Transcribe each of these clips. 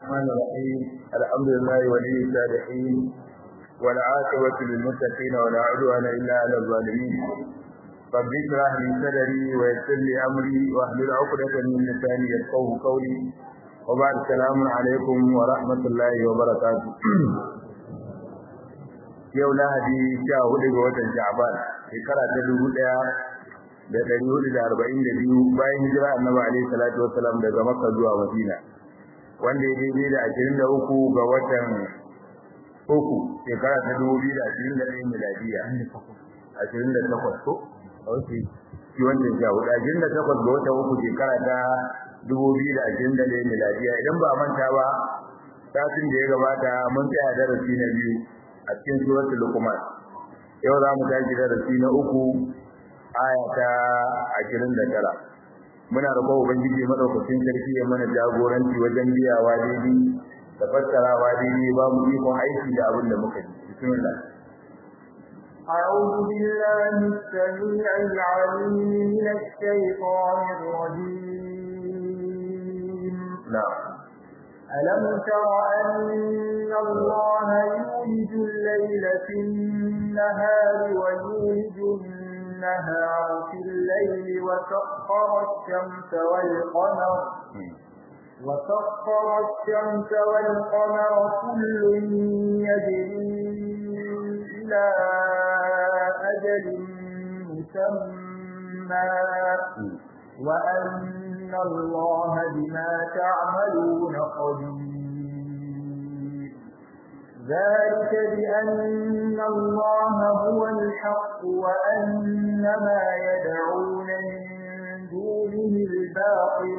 الرحمن الرحيم الحمد لله ولي الصالحين والعاقبة للمتقين ولا عدوان إلا على الظالمين رب اشرح لي صدري ويسر لي أمري واحلل عقدة من لساني يفقهوا قولي وبعد السلام عليكم ورحمة الله وبركاته yau lahadi sha hudu ga watan sha'ban shekara ta dubu daya da ɗari hudu da arba'in da biyu bayan hijira annabi alaihi salatu wassalam daga makka zuwa madina wanda ya daidai da ashirin da uku ga watan uku shekara ta dubu biyu da ashirin da ɗaya miladiya ashirin da takwas ko ok shi wancan sha hudu ashirin da takwas ga watan uku shekara ta dubu biyu da ashirin da ɗaya miladiya idan ba a manta ba satin da ya gabata mun tsaya darasi na biyu a cikin suratul luqman yau za mu tashi darasi na uku aya ta 29 muna roƙon ubangiji madaukakin sarki ya mana jagoranci wajen biyawa daidai da fassarawa daidai ba mu ikon aiki da abin da muka ji bismillah أعوذ بالله السميع العليم من الشيطان الرجيم نعم ألم تر أن الله يولج الليل في النهار ويولج النهار في الليل وسخر الشمس والقمر وسخر الشمس والقمر كل يجري إلى أجل مسمى وأن الله بما تعملون خبير ذلك بأن الله هو الحق وأن ما يدعون من دونه الباطل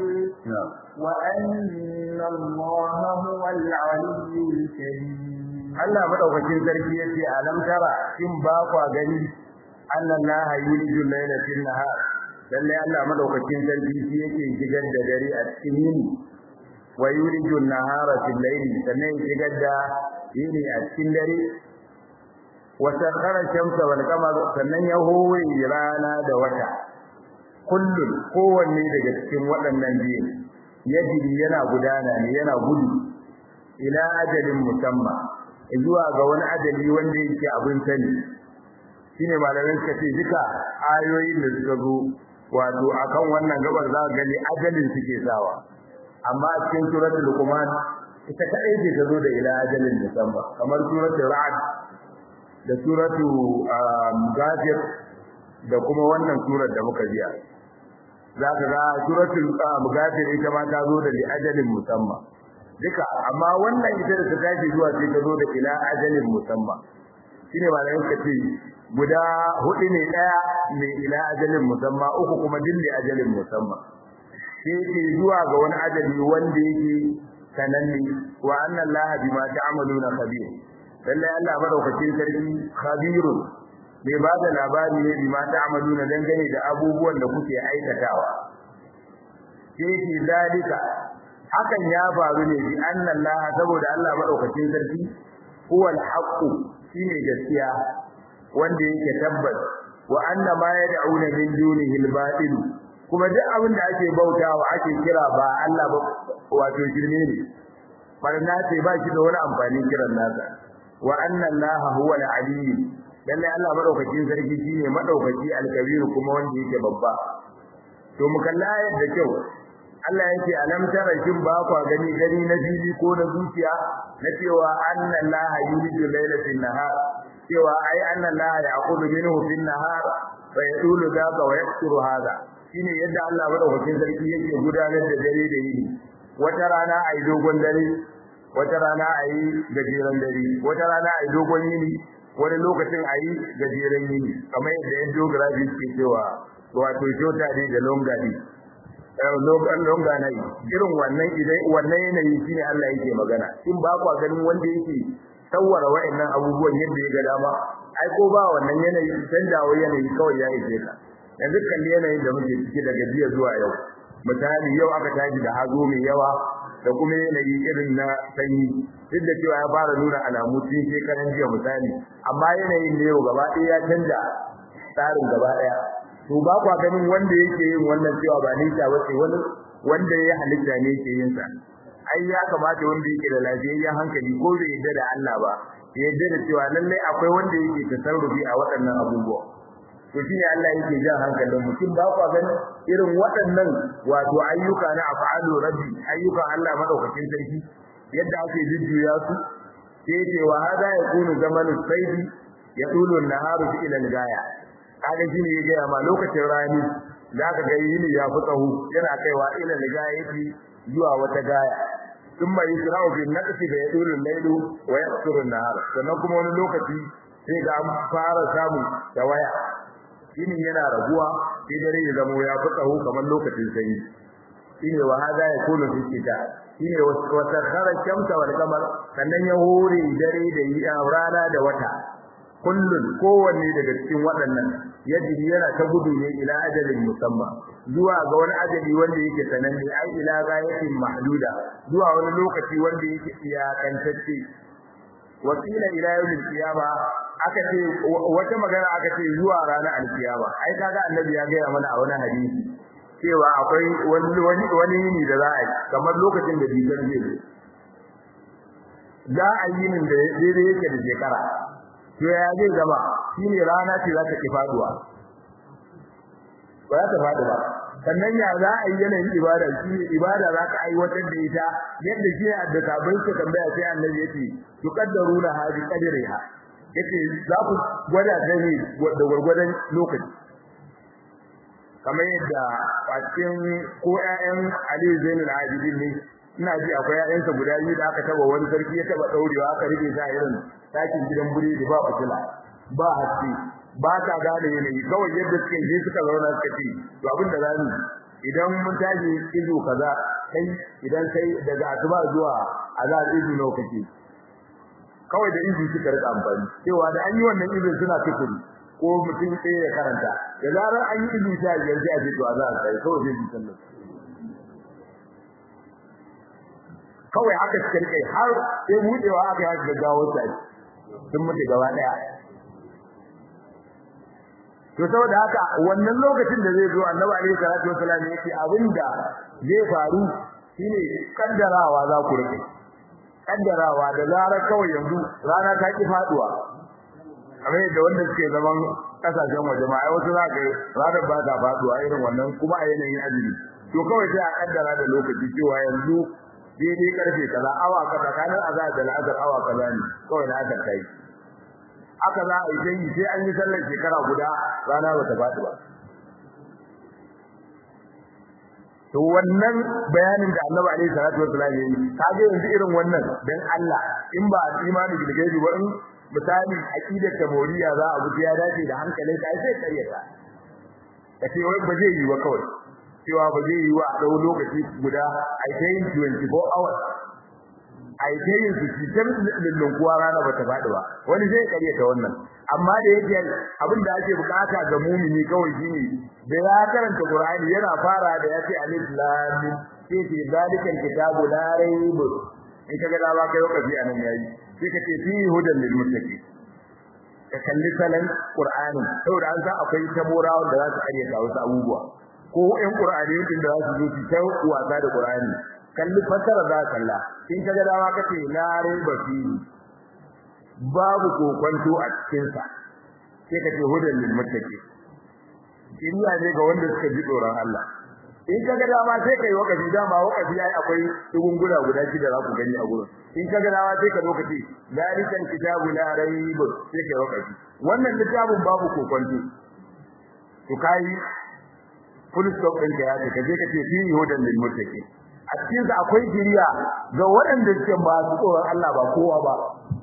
وأن الله هو العلي الكريم Allah madaukakin sarki yace alam tara kin ba kwa gani annallaha yuliju layla fil nahar lalle Allah madaukakin sarki shi yake shigar da dare a cikin yini wa yuliju nahara fil layli sannan shigar da yini a cikin dare wa sakhara shamsa wal qamara sannan ya howe rana da wata kullun kowanne daga cikin waɗannan biyu yajiri yana gudana ne yana gudu ila ajalin musamma zuwa ga wani ajali wanda yake abin sani shine malamin suka ce duka ayoyin da suka zo wato akan wannan gabar za ka gani ajalin suke sawa amma a cikin suratul luqman ita kadai ce ta zo da ila ajalin musamma kamar suratul ra'd da suratul ghafir da kuma wannan surar da muka biya za ka ga suratul ghafir ita ma ta zo da li ajalin musamma duka amma wannan ita da ta tashi zuwa sai ta zo da ila ajalin musamma shine malamin ka ce guda hudu ne daya mai ila ajalin musamma uku kuma dilli ajalin musamma sai ke zuwa ga wani ajali wanda yake sananne wa anna allaha bima ta'maluna khabir lalle Allah madaukakin sarki khabirun bai ba da labari ne bima ta'maluna dangane da abubuwan da kuke aikatawa sai ke dalika hakan ya faru ne bi anna allaha saboda Allah madaukakin sarki huwa al-haqq shine gaskiya wanda yake tabbas wa anna ma yad'una min dunihi al-batil kuma duk abin da ake bautawa ake kira ba Allah ba wato shirme ne barna ce ba shi da wani amfani kiran nasa wa anna Allah huwa al-alim lalle Allah madaukakin sarki shine madaukaki al-kabir kuma wanda yake babba to mu kalla yadda kyau Allah yake alam tara shin ba kwa gani gani na fili ko na zuciya na cewa anna Allah yuliju layla fil nahar cewa ai anna Allah ya'khudhu minhu fil nahar wa yadulu dhaka wa yaksuru hadha shine yadda Allah madaukakin sarki yake gudanar da dare da yini wata rana ai dogon dare wata rana ai gajeren dare wata rana ai dogon yini wani lokacin ai gajeren yini kamar yadda yan geography ke cewa wato shota ne da longa ne longa na yi irin wannan idan wannan yanayi shine Allah yake magana in ba kwa ganin wanda yake tsawara wa'annan abubuwan yadda ya ga dama ai ko ba wannan yanayi canjawa yanayi kawai ya ishe ka yanzu kalli yanayin da muke ciki daga jiya zuwa yau misali yau aka tashi da hazo mai yawa da kuma yanayi irin na sanyi duk da cewa ya fara nuna alamu tun shekaran jiya misali amma yanayin ne yau gaba ɗaya ya canja tsarin gaba ɗaya to ba kwa ganin wanda yake yin wannan cewa ba nisa ba ce wani wanda ya halitta ne yake yin sa ai ya kamata wanda yake da lafiyayyen hankali ko bai yadda da Allah ba ya yadda da cewa lallai akwai wanda yake tasarrufi a waɗannan abubuwa to shine Allah yake jan hankalin mutum ba kwa gani irin waɗannan wato ayyuka na af'alu rabbi ayyukan Allah madaukakin sarki yadda ake jujjuya su sai ce wa hada yakunu zamanu saidi yatulu an-naharu ila al-gaya kaga shine ya gaya ma lokacin rani zaka ga yini ya fi tsaho yana kaiwa ila al-gaya yake zuwa wata gaya thumma yusra'u bin naqsi fa yatulu al-laylu wa yaqsuru an-nahar sannan kuma wani lokaci sai ga an fara samu waya. shine yana raguwa sai dare ya zamo ya fi tsaho kamar lokacin sanyi shine wa hada ya kula fi kita shine wata khara shamsa wal qamar sannan ya hore dare da yi rana da wata kullun kowanne daga cikin waɗannan yajri yana ta gudu ne ila ajalin musamma zuwa ga wani ajali wanda yake sananne ai ila ghayatin mahduda zuwa wani lokaci wanda yake iyakantacce wasila ila yawmil qiyama aka ce wata magana aka ce zuwa ranar alkiyama ai kaga annabi ya ga mana a wani hadisi cewa akwai wani wani wani yini da za a yi kamar lokacin da bigar zai zo za a yi nin da daidai yake da shekara to ya zai zama shine rana ce za ta ki faduwa ba za ta faɗi ba sannan ya za a yi yanayin ibada shi ne ibada za ka aiwatar da ita yadda shi da sabon ka tambaya sai annabi yace tuqaddaruna hadi qadriha yace za ku gwada ta ne da gwargwadon lokaci kamar yadda a cikin ko ƴaƴan Ali Zainul Abidin ne ina ji akwai ƴaƴansa guda biyu da aka taba wani sarki ya taba daurewa aka rike sa irin ɗakin gidan buri da ba fitila ba haske ba ta gane yanayi kawai yadda suke je suka zauna suka ce to abin da zamu idan mun tashi izo kaza kai idan sai daga asuba zuwa azar izo nawa kake kawai da izo suka rika amfani cewa da an yi wannan izo suna tukuri ko mutum sai ya karanta da zarar an yi izo sai ya ji a ce to azar sai kawai zai ji sallah kawai haka suka rike har sai budewa aka yi gaggawa sai sun mutu gaba daya to saboda haka wannan lokacin da zai zo annabi alaihi salatu wasallam yake abinda zai faru shine kaddarawa za ku rike kaddarawa da zarar kawai yanzu rana ta ki faduwa kamar yadda wanda suke zaman kasashen waje ma ai wasu za ka ranar ba ta faduwa irin wannan kuma a yanayin azumi to kawai sai a kaddara da lokaci cewa yanzu daidai karfe kaza awa kaza kanar azhar da al'asar awa kaza ne kawai na aka kai haka za a yi sai an yi sallar shekara guda rana bata faɗi ba to wannan bayanin da Annabi alaihi salatu wasallam ya yi kage yanzu irin wannan dan Allah in ba imani bil gaibi ba in misali aqidar tamoriya za a buci ya dace da hankalin ka sai karyata kace wai ba zai yi wa kawai cewa ba zai yi wa a dau lokaci guda ai ta yin 24 hours ai ta yin su cikin lullun kuwa rana bata faɗi ba wani zai karyata wannan amma da yake abin da ake bukata ga mumini kawai shine da ya karanta Qur'ani yana fara da yace alif lam mim sai ce zalikal kitabu la rayb in kaga da ba kai lokaci anan yayi sai kace fi hudan lil muttaqin ka kalli salan Qur'ani saboda an san akwai taborawa da za su karyata wasu abubuwa ko ƴan Qur'ani din da za su zo su ta wasa da Qur'ani kalli fasara za kalla in kaga da ba kace la rayb fi babu kokonto a cikin sa sai kace hudan lil muttaqin kiriya ne ga wanda suka ji tsoron Allah in kaga dama sai kai wakafi dama wakafi yayi akwai tugunguna guda shida za ku gani a gurin in kaga dama sai ka lokaci zalikan kitabu la rayb sai kai wakafi wannan littafin babu kokonto to kai full stop din ka ya ce kaje ka ce fi hudan lil muttaqin a cikin sa akwai kiriya ga waɗanda suke ba su tsoron Allah ba kowa ba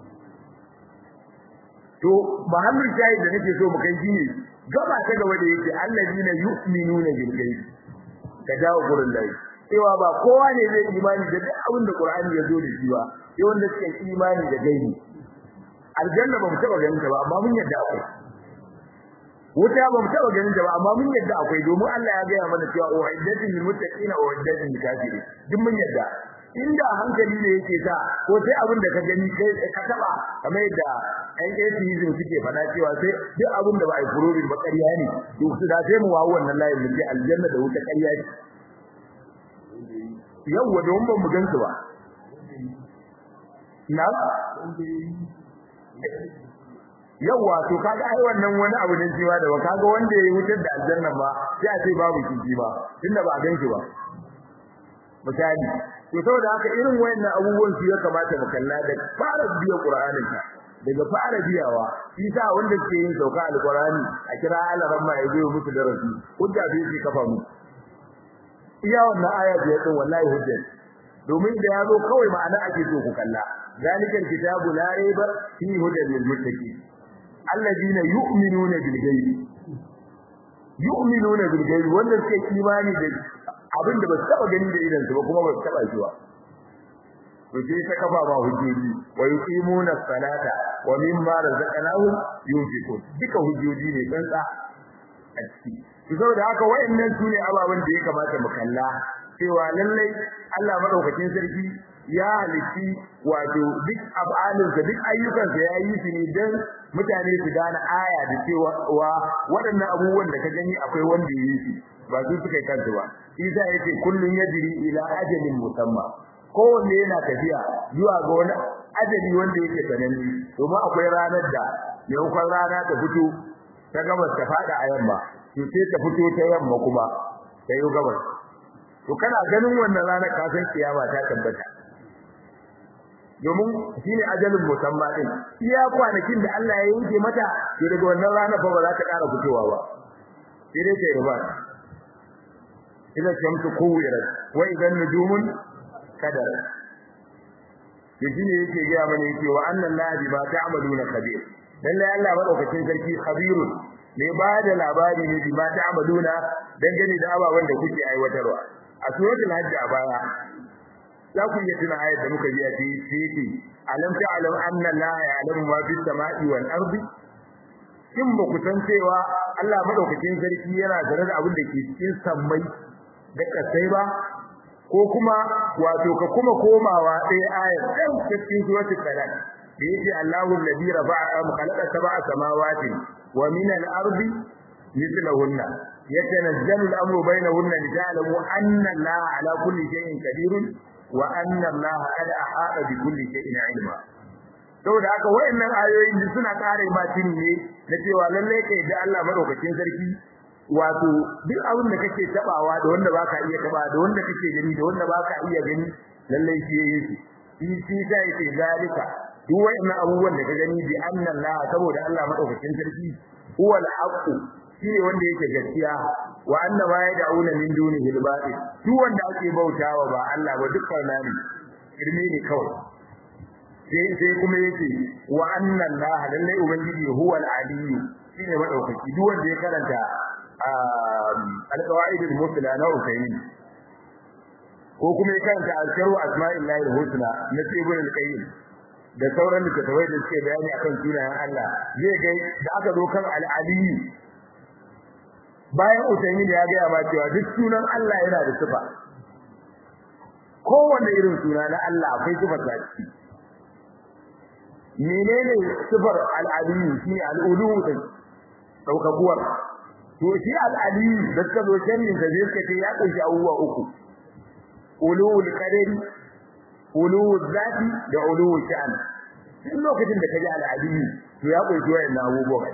to mahallin shayi da nake so mu kai shine gaba ta gaba da yake allazina yu'minuna bil ghaib ka dawo gurin lai cewa ba kowa ne zai imani da duk abin da Qur'ani ya zo da shi ba sai wanda suke imani da gaibi aljanna ba mu taba ganin ta ba amma mun yadda akwai wuta ba mu taba ganin ta ba amma mun yadda akwai domin Allah ya gaya mana cewa uiddatin lil muttaqina wa uiddatin lil kafirin duk mun yadda inda hankali ne yake sa ko sai abin da ka gani kai ka taba kamar yadda ɗan atheism suke faɗa cewa sai duk abin da ba a yi proving ba ƙarya ne to su da sai mu wawo wannan layin mu ce aljanna da wuta ƙarya ne yawwa don ban mu gansu ba na yawa to kaga ai wannan wani abu ne shi ba da kaga wanda yayi wutar da aljanna ba sai a ce babu kici ba tunda ba a ganki ba misali to saboda haka irin wayannan abubuwan su ya kamata mu kalla da fara biya qur'anin ka daga fara biyawa shi sa wanda ke yin sauka alqur'ani a kira alaran ma ya biyo musu darasi hujja bai ce kafa mu iya wannan aya biyar din wallahi hujja domin da yazo kawai ma'ana ake so ku kalla zalikal kitabu la raiba fi hudan lil muttaqin alladina yu'minuna bil ghaib yu'minuna bil ghaib wanda suke imani da abin da ba su taba gani da idan su ba kuma ba su taba shi ba to sai ta kafa ba hujjoji wa yuqimuna salata wa mimma razaqnahum yunfiqun duka hujjoji ne tsantsa a ciki to saboda haka wayannan sune ababen da ya kamata mu kalla cewa lallai Allah madaukakin sarki ya halitti wato duk abalinsa duk ayyukansa ya yi su ne don mutane su gane aya da cewa waɗannan abubuwan da ka gani akwai wanda ya yi su ba su suka yi kansu ba isa ya ce kullum ya jiri ila ajalin musamman kowanne yana tafiya zuwa ga wani ajali wanda yake sananne domin akwai ranar da maimakon rana ta fito ta gabas ta faɗa a yamma to sai ta fito ta yamma kuma ta yi gabas to kana ganin wannan ranar ka san kiyama ta tabbata domin shine ajalin musamma din iya kwanakin da Allah ya yanke mata to daga wannan rana fa ba za ta ƙara fitowa ba sai dai ta yi ba idan shamsu kuwirat wa idan nujumun kadar to shine yake ga mana yake wa annan la bi ma ta'maluna khabir lalle Allah madaukakin sarki khabirun ne ba da labari ne bi ma ta'maluna dangane da ababen da kuke aiwatarwa a suratul hajj a baya za ku iya tuna ayat da muka ji a cikin alam ta'lam anna la ya'lamu ma fis sama'i wal ardi kin ba ku san cewa Allah madaukakin sarki yana tare da abin da ke cikin sammai da kasai ba ko kuma wato ka kuma komawa ɗaya ayat ɗan cikin suratul talaq da yake Allahu alladhi rafa'a khalaqa sab'a samawati wa min al-ardi mithlahunna yatanazzalu al-amru bainahunna lita'lamu anna Allaha ala kulli shay'in qadirun wa anna Allaha qad ahata bi kulli shay'in ilma saboda haka wayannan ayoyin da suna kare ma ne na cewa lalle kai da Allah madaukakin sarki wato duk abin da kake tabawa da wanda baka iya taba da wanda kake gani da wanda baka iya gani lalle shi yayi shi shi sai ce zalika duk wayannan abubuwan da ka gani bi anna Allah saboda Allah madaukakin sarki huwa al-haqq shine wanda yake gaskiya wa anna ma yad'una min dunihi al-batil duk wanda ake bautawa ba Allah ba dukkan nani irmi ne kawai sai sai kuma yake wa anna Allah lalle ubangiji huwa al-aliyyu shine madaukaki duk wanda ya karanta al-qawaid al-musla na Usaymin ko kuma ya karanta al-sharu asma'illahi al-husna na Ibn al-Qayyim da sauran littattafai da suke bayani akan sunayen Allah zai ga da aka zo kan al-aliyyu bayan Usaymin ya ga ma cewa duk sunan Allah yana da sifa kowanne irin suna na Allah akwai sifar da ciki menene sifar al-aliyu shi al-ulu din daukakuwar to shi al-aliyu da ka zo sharhin da zai kace ya kunshi abubuwa uku ulul qadari ulul zati da ulul sha'an duk lokacin da kaji al-aliyu to ya kunshi wayannan abubuwa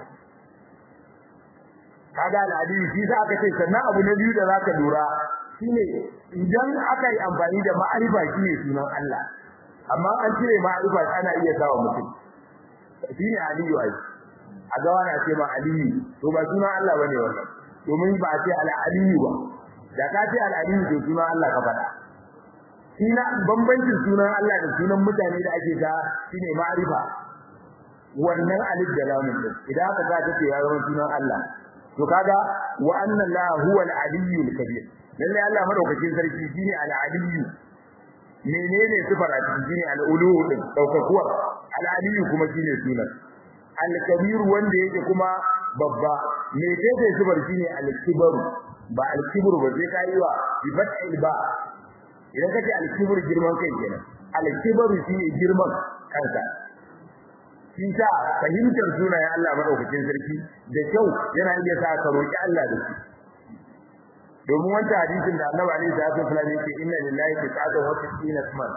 kaga al-aliyu shi za ka ce sannan abu na biyu da zaka lura shine idan aka yi amfani da ma'arifa shine sunan Allah amma an cire ma'arifa ana iya sawa mutum shine aliyu ai a ga wani ce ma aliyu to ba sunan Allah bane wannan domin ba ce al aliyu ba da ka ce al aliyu to sunan Allah ka faɗa shine bambancin sunan Allah da sunan mutane da ake ga shine ma'arifa wannan alif da lam din idan aka ga ta ce ya zama sunan Allah to kaga wa anna la huwa al aliyyu al kabir lalle Allah madaukakin sarki shine al aliyyu menene sifar a cikin shine al-ulu din daukakuwar al-aliyu kuma shine sunan al-kabir wanda yake kuma babba me take sifar shine al-kibar ba al-kibr ba sai kai wa bi fathil ba idan kace al-kibr girman kai kenan al-kibar shine girman kanka shi sa fahimtar sunayen Allah madaukakin sarki da kyau yana iya sa ka roki Allah da shi domin wanda hadisin da Annabi Ali sallallahu alaihi wasallam yake inna lillahi tis'atan wa tis'ina isman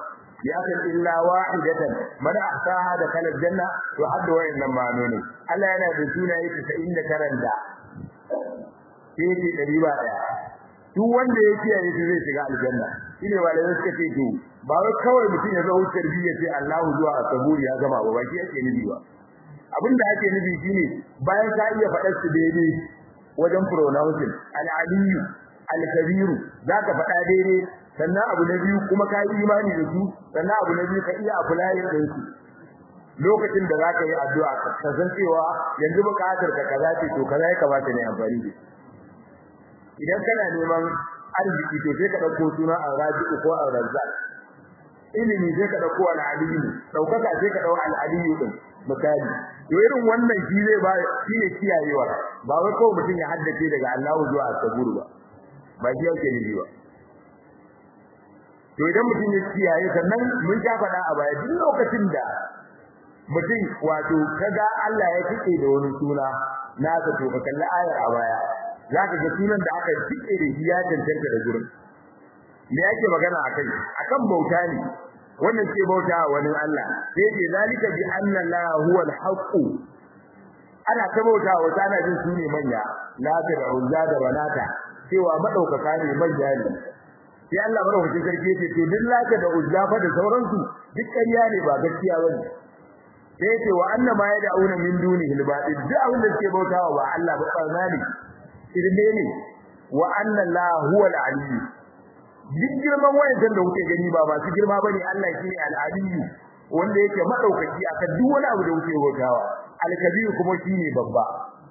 ya kan illa wahidatan man ahsaha da kala janna to hadda wayannan ma'anoni Allah yana da sunaye 99 da sai dari ba daya duk wanda ya kiyaye shi zai shiga aljanna shine malamai suka ce to ba wai kawai mutum ya zo tarbiyya sai Allahu zuwa asaburi ya gama ba ba shi yake nufi ba abinda ake nufi shine bayan ka iya faɗar su daidai wajen pronouncing al-aliyu al-kabiru zaka faɗa daidai sannan abu na biyu kuma ka yi imani da su sannan abu na biyu ka iya applying din su lokacin da zaka yi addu'a ka san cewa yanzu buƙatar ka kaza ce to kaza ya kamata ne amfani da idan kana neman arziki to sai ka dauko suna al-raziq ko al-razzaq ilimi sai ka dauko al-aliyu daukaka sai ka dauko al-aliyu din misali to irin wannan shi zai ba shi ne kiyayewa ba wai kawai mutum ya haddace daga Allah zuwa as-sabur ba ba shi yake nufi ba to idan mutum ya kiyaye sannan mun ja faɗa a baya duk lokacin da mutum wato kaga Allah ya kike da wani suna naka to ka kalli ayar a baya zaka ga sunan da aka kike da shi ya tantance da gurin me yake magana akai akan bauta ne wannan ce bauta wani Allah sai ce zalika bi anna la huwa al-haqq ana ta bauta wa tana jin su ne manya la ta da uzza da banata cewa madaukaka ne manya ne sai Allah madaukakin sarki yace to duk laka da uzza fa da sauransu duk ƙarya ne ba gaskiya bane sai yace wa anna ma yad'una min dunihi al-batil duk abin da suke bautawa ba Allah ba barna ne irme ne wa anna la huwa al-aliyyu duk girman wayancan da kuke gani ba masu girma bane Allah shine al-aliyyu wanda yake madaukaki akan duk wani abu da kuke bautawa al-kabir kuma shine babba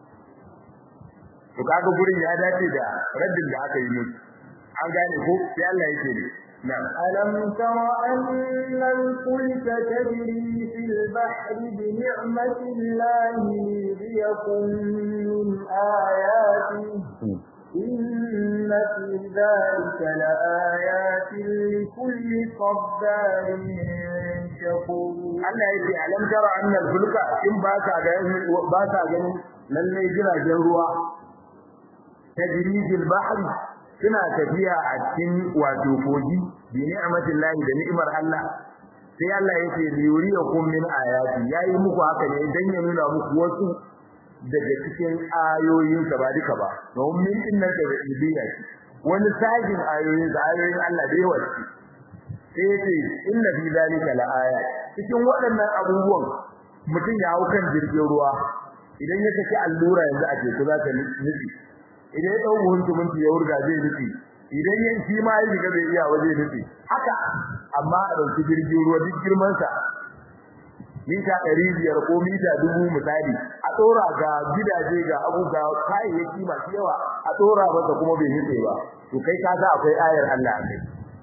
to kaga gurin ya dace da raddin da aka yi musu an gane ko sai Allah yake ne na'am ألم تر أن الفلك تجري في البحر بنعمة الله ليكن من آياته إن في ذلك لآيات لكل صبار شكور Allah yake alam tara anna al-fulka in ba ka ga ba ka ganin lalle jiragen ruwa tajrijil bahri suna tafiya a cikin wato kogi bi ni'matillahi da ni'imar Allah sai Allah yake liyuriyakum min ayati yayi muku haka ne dan ya nuna muku wasu daga cikin ayoyin sa ba duka ba don min inna da ibiya wani sajin ayoyin da ayoyin Allah da yawa sai yace inna fi zalika la ayat cikin waɗannan abubuwan mutum ya hau kan jirgin ruwa idan ya saki allura yanzu a teku za ta nufi idan ya dau huntu mun ya wurga zai nufi idan yan shi ma ya shiga bai iya waje nufi haka amma a dauki jirgin ruwa duk girman sa mita 500 ko mita 1000 misali a tsora ga gidaje ga abuga kayayyaki masu yawa a tsora masa kuma bai nutse ba to kai ka ga akwai ayar Allah a kai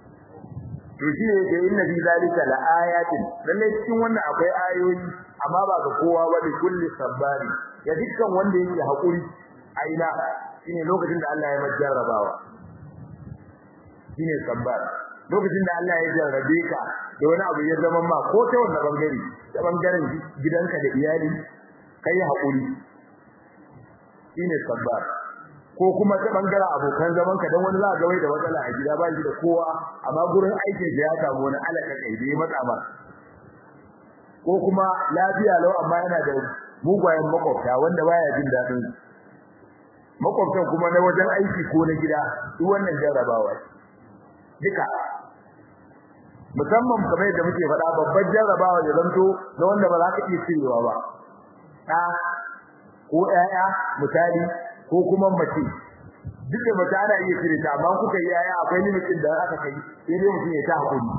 to shi ne da inna fi zalika la ayatin lalle cikin wannan akwai ayoyi amma ba ga kowa ba da kulli sabbari ya dukkan wanda yake hakuri aina shine lokacin da Allah ya majarrabawa shine sabbar lokacin da Allah ya jarrabe ka da wani abu ya zama ma ko ta wannan bangare ta bangaren gidanka da iyali kai hakuri shine sabbar ko kuma ta bangaren abokan zaman ka dan wani za ga wai da matsala a gida ba shi da kowa amma gurin aikin da ya samu wani alaka kai da ya matsa ma ko kuma lafiya lau amma yana da mugayen makwabta wanda baya jin dadin makwabtan kuma na wajen aiki ko na gida duk wannan jarrabawa duka musamman kamar yadda muke faɗa babban jarrabawa da zanto na wanda ba za ka iya cirewa ba ɗa ko ƴaƴa misali ko kuma mace duk da mace ana iya cire ta amma kuka yi ƴaƴa akwai limitin da aka kai sai dai mutum ya ta hakuri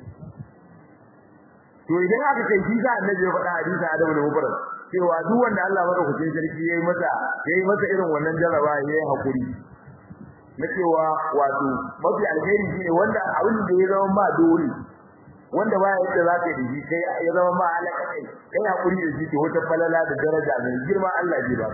to idan aka kai shi sa annabi ya faɗa hadisi Adamu da Mubarak cewa duk wanda Allah madaukakin sarki yayi masa yayi masa irin wannan jarraba yayi hakuri na cewa wato mafi alheri shine wanda abin da ya zama ma dole wanda ba ya yadda zaka yi shi kai ya zama ma alaka kai kai hakuri da shi to wata falala da daraja mai girma Allah ji ba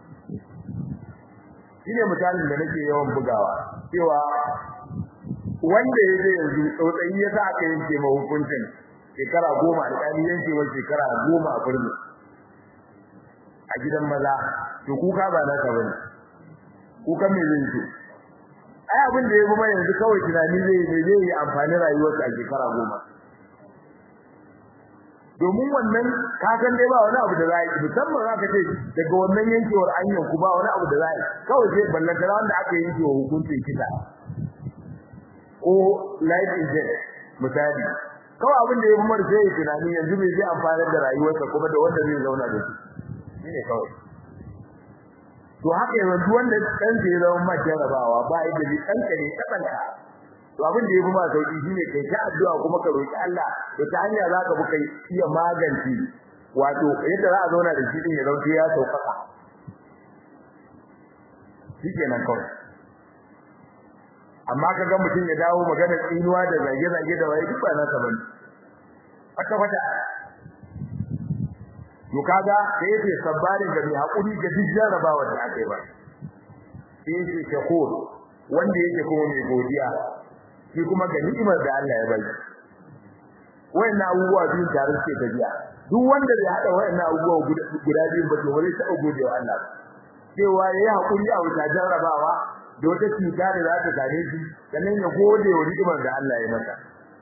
shine misalin da nake yawan bugawa cewa wanda ya je yanzu tsautsayi ya sa aka yanke ma hukuncin shekara goma alƙali yanke wa shekara goma a birni a gidan maza to kuka ba na ka bane kuka me zai ce ai abin da ya kuma yanzu kawai tunani zai ne zai yi amfani rayuwarsa a shekara goma domin wannan ka san dai ba wani abu da za yi musamman za ka ce daga wannan yankewar anyan ku ba wani abu da za yi kawai sai ballantana wanda aka yanke wa hukuncin kisa ko life in death misali kawai abin da ya fi mara sai ya tunani yanzu me zai amfana da rayuwarsa kuma da wanda zai zauna da shi shine kawai to haka yanzu wanda dan ya zama ma jarabawa ba yadda zai danka ne tsakanka to abin da yafi ma sauki shine kai ta addu'a kuma ka roki Allah to ta hanya zaka bi kai iya magance wato yadda za a zauna da shi din ya zauke ya saukaka shikenan kawai amma kaga mutum ya dawo magana tsinuwa da zage-zage da waye duk ba nasa bane aka fata to kaga sai yace sabbarin ga mai hakuri ga duk jarabawa da aka yi ba sai yace shakur wanda yake kuma mai godiya shi kuma ga ni'imar da Allah ya bai wayannan abubuwa biyu tare suke tafiya duk wanda bai hada wayannan abubuwa guda biyu ba to bare ta gode wa Allah cewa yayi hakuri a wuta jarrabawa da wata cuta da za ta same shi sannan ya gode wa ni'imar da Allah ya masa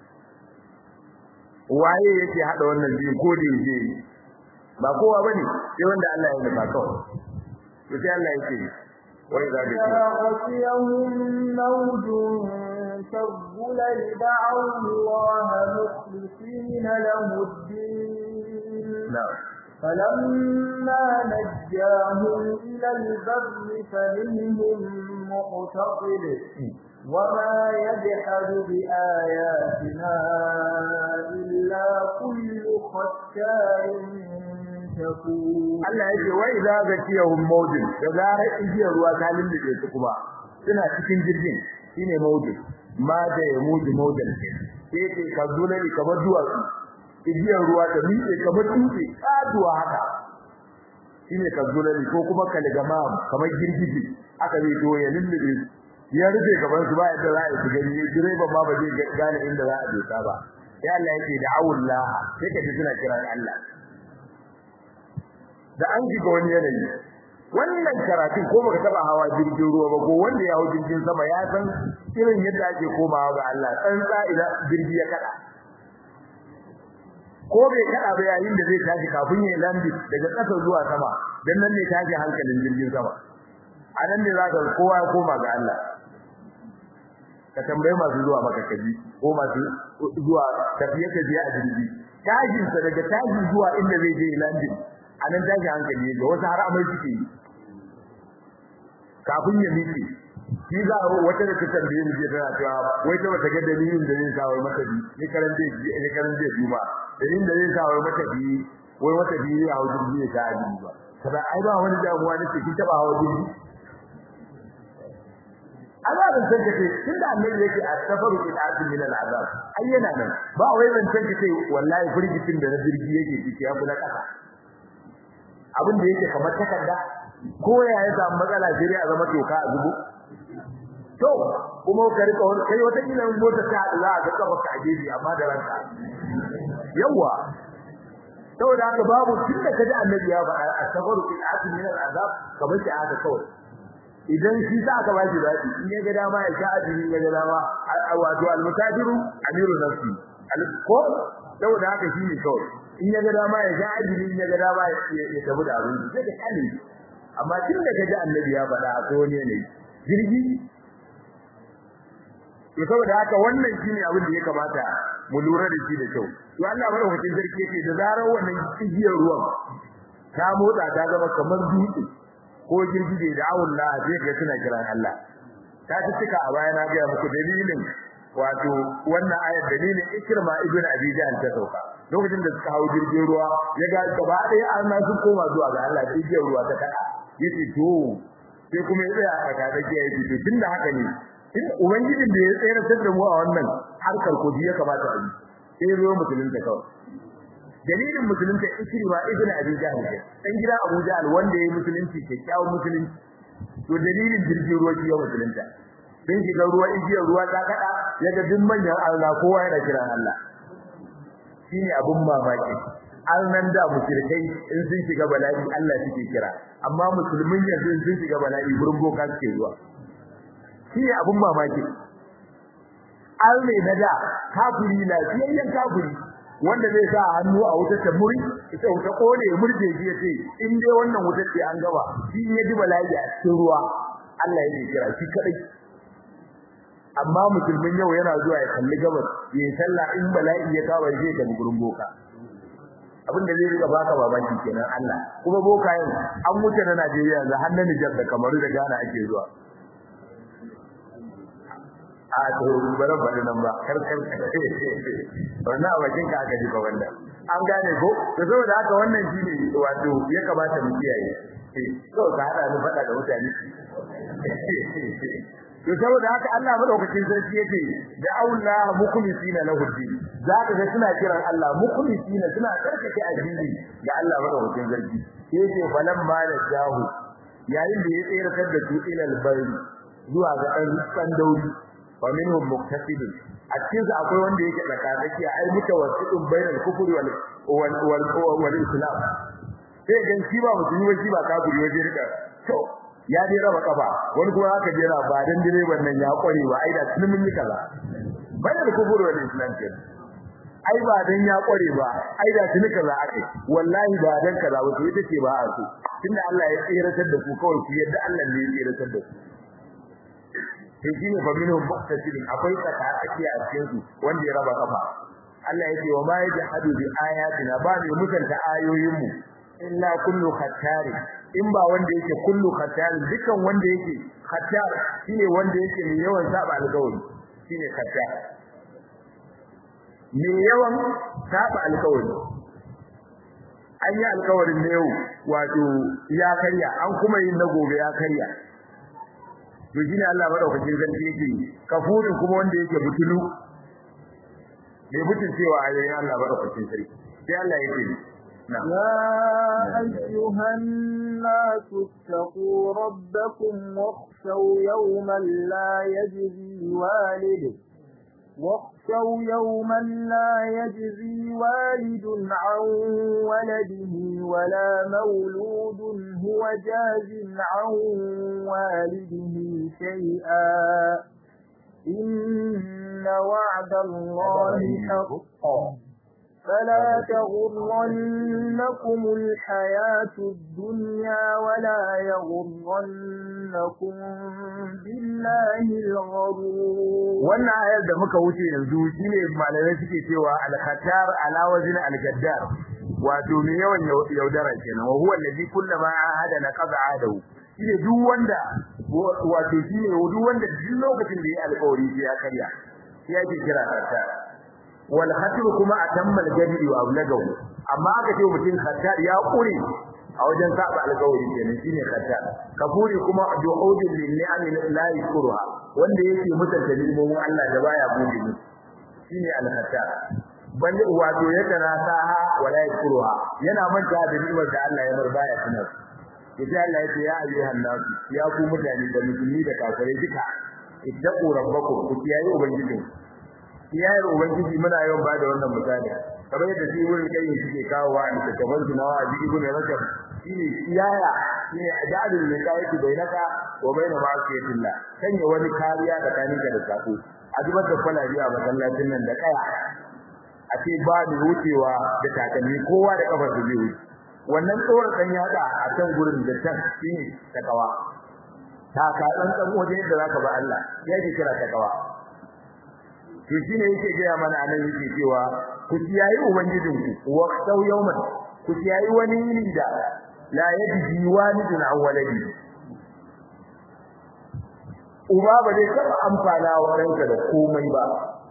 waye yake hada wannan biyu ko da yake ba kowa bane sai wanda Allah ya nufa kawai to sai Allah yake wai za ka ce موج كالظلل دعوا الله مخلصين له الدين نعم فلما نجاهم إلى البر فمنهم مقتصد وما يجحد بآياتنا إلا كل ختار Allah yake wai idza zakiyahum mawjin da zarar igiyar ruwa ta lullube su kuma suna cikin jirgin shine mawjin ma da ya muji mawjin sai ke kazulani kamar duwatsu igiyar ruwa ta miƙe kamar dutse kaduwa haka shine kazulani ko kuma kalgama kamar girgije aka zai to ya lullube ya rufe gaban su ba yadda za a yi gani direban ma ba zai gane inda za a dosa ba sai Allah yake da awullah sai ka ji suna kiran Allah da an shiga wani yanayi wannan karatun ko baka taba hawa jirgin ruwa ba ko wanda ya hawo jirgin sama ya san irin yadda ake komawa ga Allah tsantsa idan jirgi ya kada ko bai kada ba yayin da zai tashi kafin ya landi daga ƙasa zuwa sama dan nan ne tashi hankalin jirgin sama a nan ne zaka kowa ya koma ga Allah ka tambaye masu zuwa maka kaji ko masu zuwa tafiye tafiye a jirgi tashin sa daga tashi zuwa inda zai je landi a nan tashi hankali da wasu har amai suke yi kafin ya miƙe shi za a wata da ta tambaye mu je tana cewa wai ta bata ga dalilin da zai sa wai mata bi ni karan zai ji ni karan zai juma dalilin da zai sa wai mata bi wai mata bi ya hawo jirgi ya ta aji ba kada ai ba wani damuwa ne ce kin taba hawo jirgi Allah ban san kace tunda annabi yake a safaru ila azmi min al'azab ayyana nan ba wai ban san kace wallahi firgitin da na jirgi yake ciki ya kula kasa abin da yake kamar takarda ko ya ya samu matsala sai a zama toka a zubo to kuma ka rika wani kai wata kila mota ta hadu za a ga kafa ka ajeji amma da ranka yawa saboda haka babu tun da kaji annabi ya faɗa asabaru fil azmi min al azab kamar shi haka kawai idan shi sa aka ba shi zaɓi in ya ga dama ya sha azumi ya ga dama wato al mutajiru amiru nafsi ko saboda haka shi ne kawai in ya ga dama ya sha azumi in ya ga dama ya tafi da abin sai ka kalle amma tun da kaji annabi ya faɗa a wani ne jirgi to saboda haka wannan shine abin da ya kamata mu lura da shi da kyau to Allah madaukakin sarki yake da zarar wannan igiyar ruwan ta motsa ta zama kamar dutse ko girgije da Allah sai ga suna kiran Allah ta cika a baya na ga muku dalilin wato wannan ayar dalilin Ikrima ibn Abi Jahl ta sauka lokacin da suka hawo jirgin ruwa ya ga gaba ɗaya an na su koma zuwa ga Allah sai igiyar ruwa ta kada yace to sai kuma ya tsaya a kada ke yace to tunda haka ne in ubangijin da ya tsayar da mu a wannan harkar kudi ya kamata a yi sai zo musulunta kawai dalilin musulunta ikrima ibn abi jahl dan gida abu jahl wanda yayi musulunci kyakkyawan musulunci to dalilin jirgin ruwa ya musulunta dan shiga ruwa igiyar ruwa ta kada yaga duk manyan Allah kowa yana kiran Allah shine abun mamaki nan da mushrikai in sun shiga bala'i Allah suke kira amma musulmin yanzu sun shiga bala'i gurin boka suke zuwa shine abun mamaki al ne na da kafiri lafiyayyen kafiri wanda zai sa hannu a wutar ta muri ita wuta kone murje shi yace in dai wannan wutar ce an gaba shi ya ji bala'i a cikin ruwa Allah ya kira shi kadai amma musulmin yau yana zuwa ya kalli gabas ya yi sallah in bala'i ya kawo zai da gurin boka abin da zai riga baka babaki kenan Allah kuma bokayen an mutu na Najeriya yanzu har na Nijar da Kamaru da Ghana ake zuwa a to bara bari nan ba kar kar wannan a bakin ka aka ji ba wannan an gane ko to saboda haka wannan shine wato ya kamata mu kiyaye eh to ka hada ni fada da mutane to saboda haka Allah madaukakin sarki yake da Allah mukhlisina lahu din zaka ga suna kiran Allah mukhlisina suna karkace addini ga Allah madaukakin sarki yake falan ma da jahu yayin da ya tsayar da su ilal bari zuwa ga dan san dauri wa minhum muktasidun a cikin su akwai wanda yake tsakatsaki ai mutawassidun bainal kufri wal wal wal islam sai gan shi ba musulmi ba shi ba kafiri waje rika to ya dai raba kafa wani kuma haka jira ba dan direban nan ya kware ba ai da tun mun yi kaza bainal kufri wal islam ke ai ba dan ya kware ba ai da tun kaza akai wallahi ba dan kaza ba to ita ce ba a so tunda Allah ya tsiratar da ku kawai ku yadda Allah ne ya tsiratar da ku sai shine fa minhum muqtasidin akwai tsaka tsakiya a cikin su wanda ya raba kafa Allah yake wa ma yajhadu bi ayatina ba ne mutunta ayoyin mu illa kullu khattari in ba wanda yake kullu khattari dukan wanda yake khattar shine wanda yake mai yawan saba alƙawari shine khattar mai yawan saba alƙawari an yi alƙawarin ne yau wato ya karya an kuma yin na gobe ya karya to shine Allah madaukakin sarki yake kafurin kuma wanda yake butulu bai butun cewa ayoyin Allah madaukakin sarki sai Allah yake يا أيها الناس اتقوا ربكم واخشوا يوما لا يجزي والد واخشوا يوما لا يجزي والد عن ولده ولا مولود هو جاز عن والده شيئا إن وعد الله حق فلا تغرنكم الحياة الدنيا ولا يغرنكم بالله الغرور wannan ayar da muka wuce yanzu shine malamai suke cewa al-khatar ala wazn al-gaddar wato me yawan yaudara kenan wa huwa allazi kullama ahada naqada adahu shine duk wanda wato shine duk wanda duk lokacin da ya alƙawari ya karya shi yake kira khatar wal khatir kuma atamma al-jadi wa ablagahu amma aka ce mutum khatar ya kure a wajen saba alƙawari kenan shine khatar kafuri kuma du'udin lil ni'ami la yashkuruha wanda yake mutunta limomin Allah da baya gode musu shine al-khatar bal wato yadda na saha wala yashkuruha yana manta da ni'imar da Allah ya bar baya tunar yace Allah yace ya ayyuhan nas ya ku mutane da musulmi da kafirai duka ittaqu rabbakum ku kiyaye ubangijin kiyayar ubangiji muna yawan bada wannan misali kamar yadda shi wurin kai suke kawo wa da kamar jinawa a jiki gune rajab shine kiyaya shine adalul liqayati bainaka wa bain ma'asiyatillah sanya wani kariya tsakaninka da sako a zubar da kwalabi a masallacin nan da kaya a ce ba da wucewa da takalmi kowa da kafar da zai wuce wannan tsoron dan yada a can gurin da can shine takawa ta ka dan dan waje da zaka ba Allah yake kira takawa to shine yake ga mana anan yake cewa ku kiyayi ubangijinku wa sau yawman ku kiyayi wani yini da la yajzi walidun an waladi uba ba zai taba amfana wa ranka da komai ba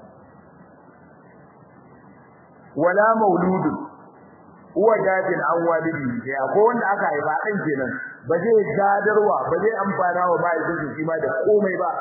wala mauludun uwa jadin an walidi sai akwai wanda aka haifa dan kenan ba zai gadarwa ba zai amfana wa mahaifinsa shi ma da komai ba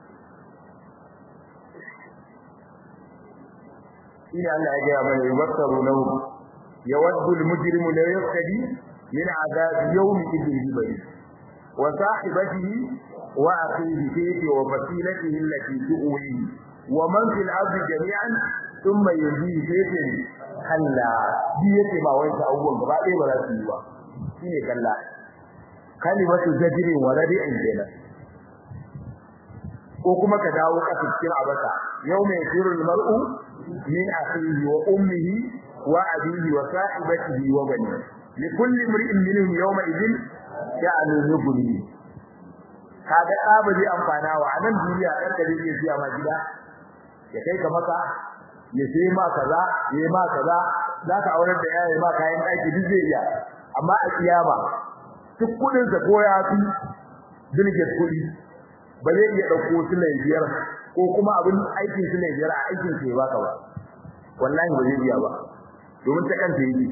shine Allah ya gaya mana yubattaru lahu yawaddu al-mujrimu la yaftadi min adab yawm idin bari wa sahibatihi wa akhihi kayfi wa fasilatihi allati tuwi wa man fil ardi jami'an thumma yuzi kayfi kalla bi yake ba wai abubuwan gaba ɗaya ba za su yi ba shine kalla kalimatu zajrin wa radi'in kenan ko kuma ka dawo ka cikin abasa yau mai firul mar'u min akhihi wa ummihi wa abihi wa sahibatihi wa bani likulli imri'in minhum yawma idhin sha'anun yughni kaga da ba zai amfana wa anan duniya dan da zai siya ma gida ya kai ka maka ya sai ma kaza ya ma kaza zaka aurar da yayi ma kayan daki duk zai iya amma a kiyama duk kudin sa ko ya fi bilget kudi ba zai iya dauko su ne biyar ko kuma abin aikin su ne biyar a aikin sa ya baka ba wallahi ba zai iya ba domin ta kanta yake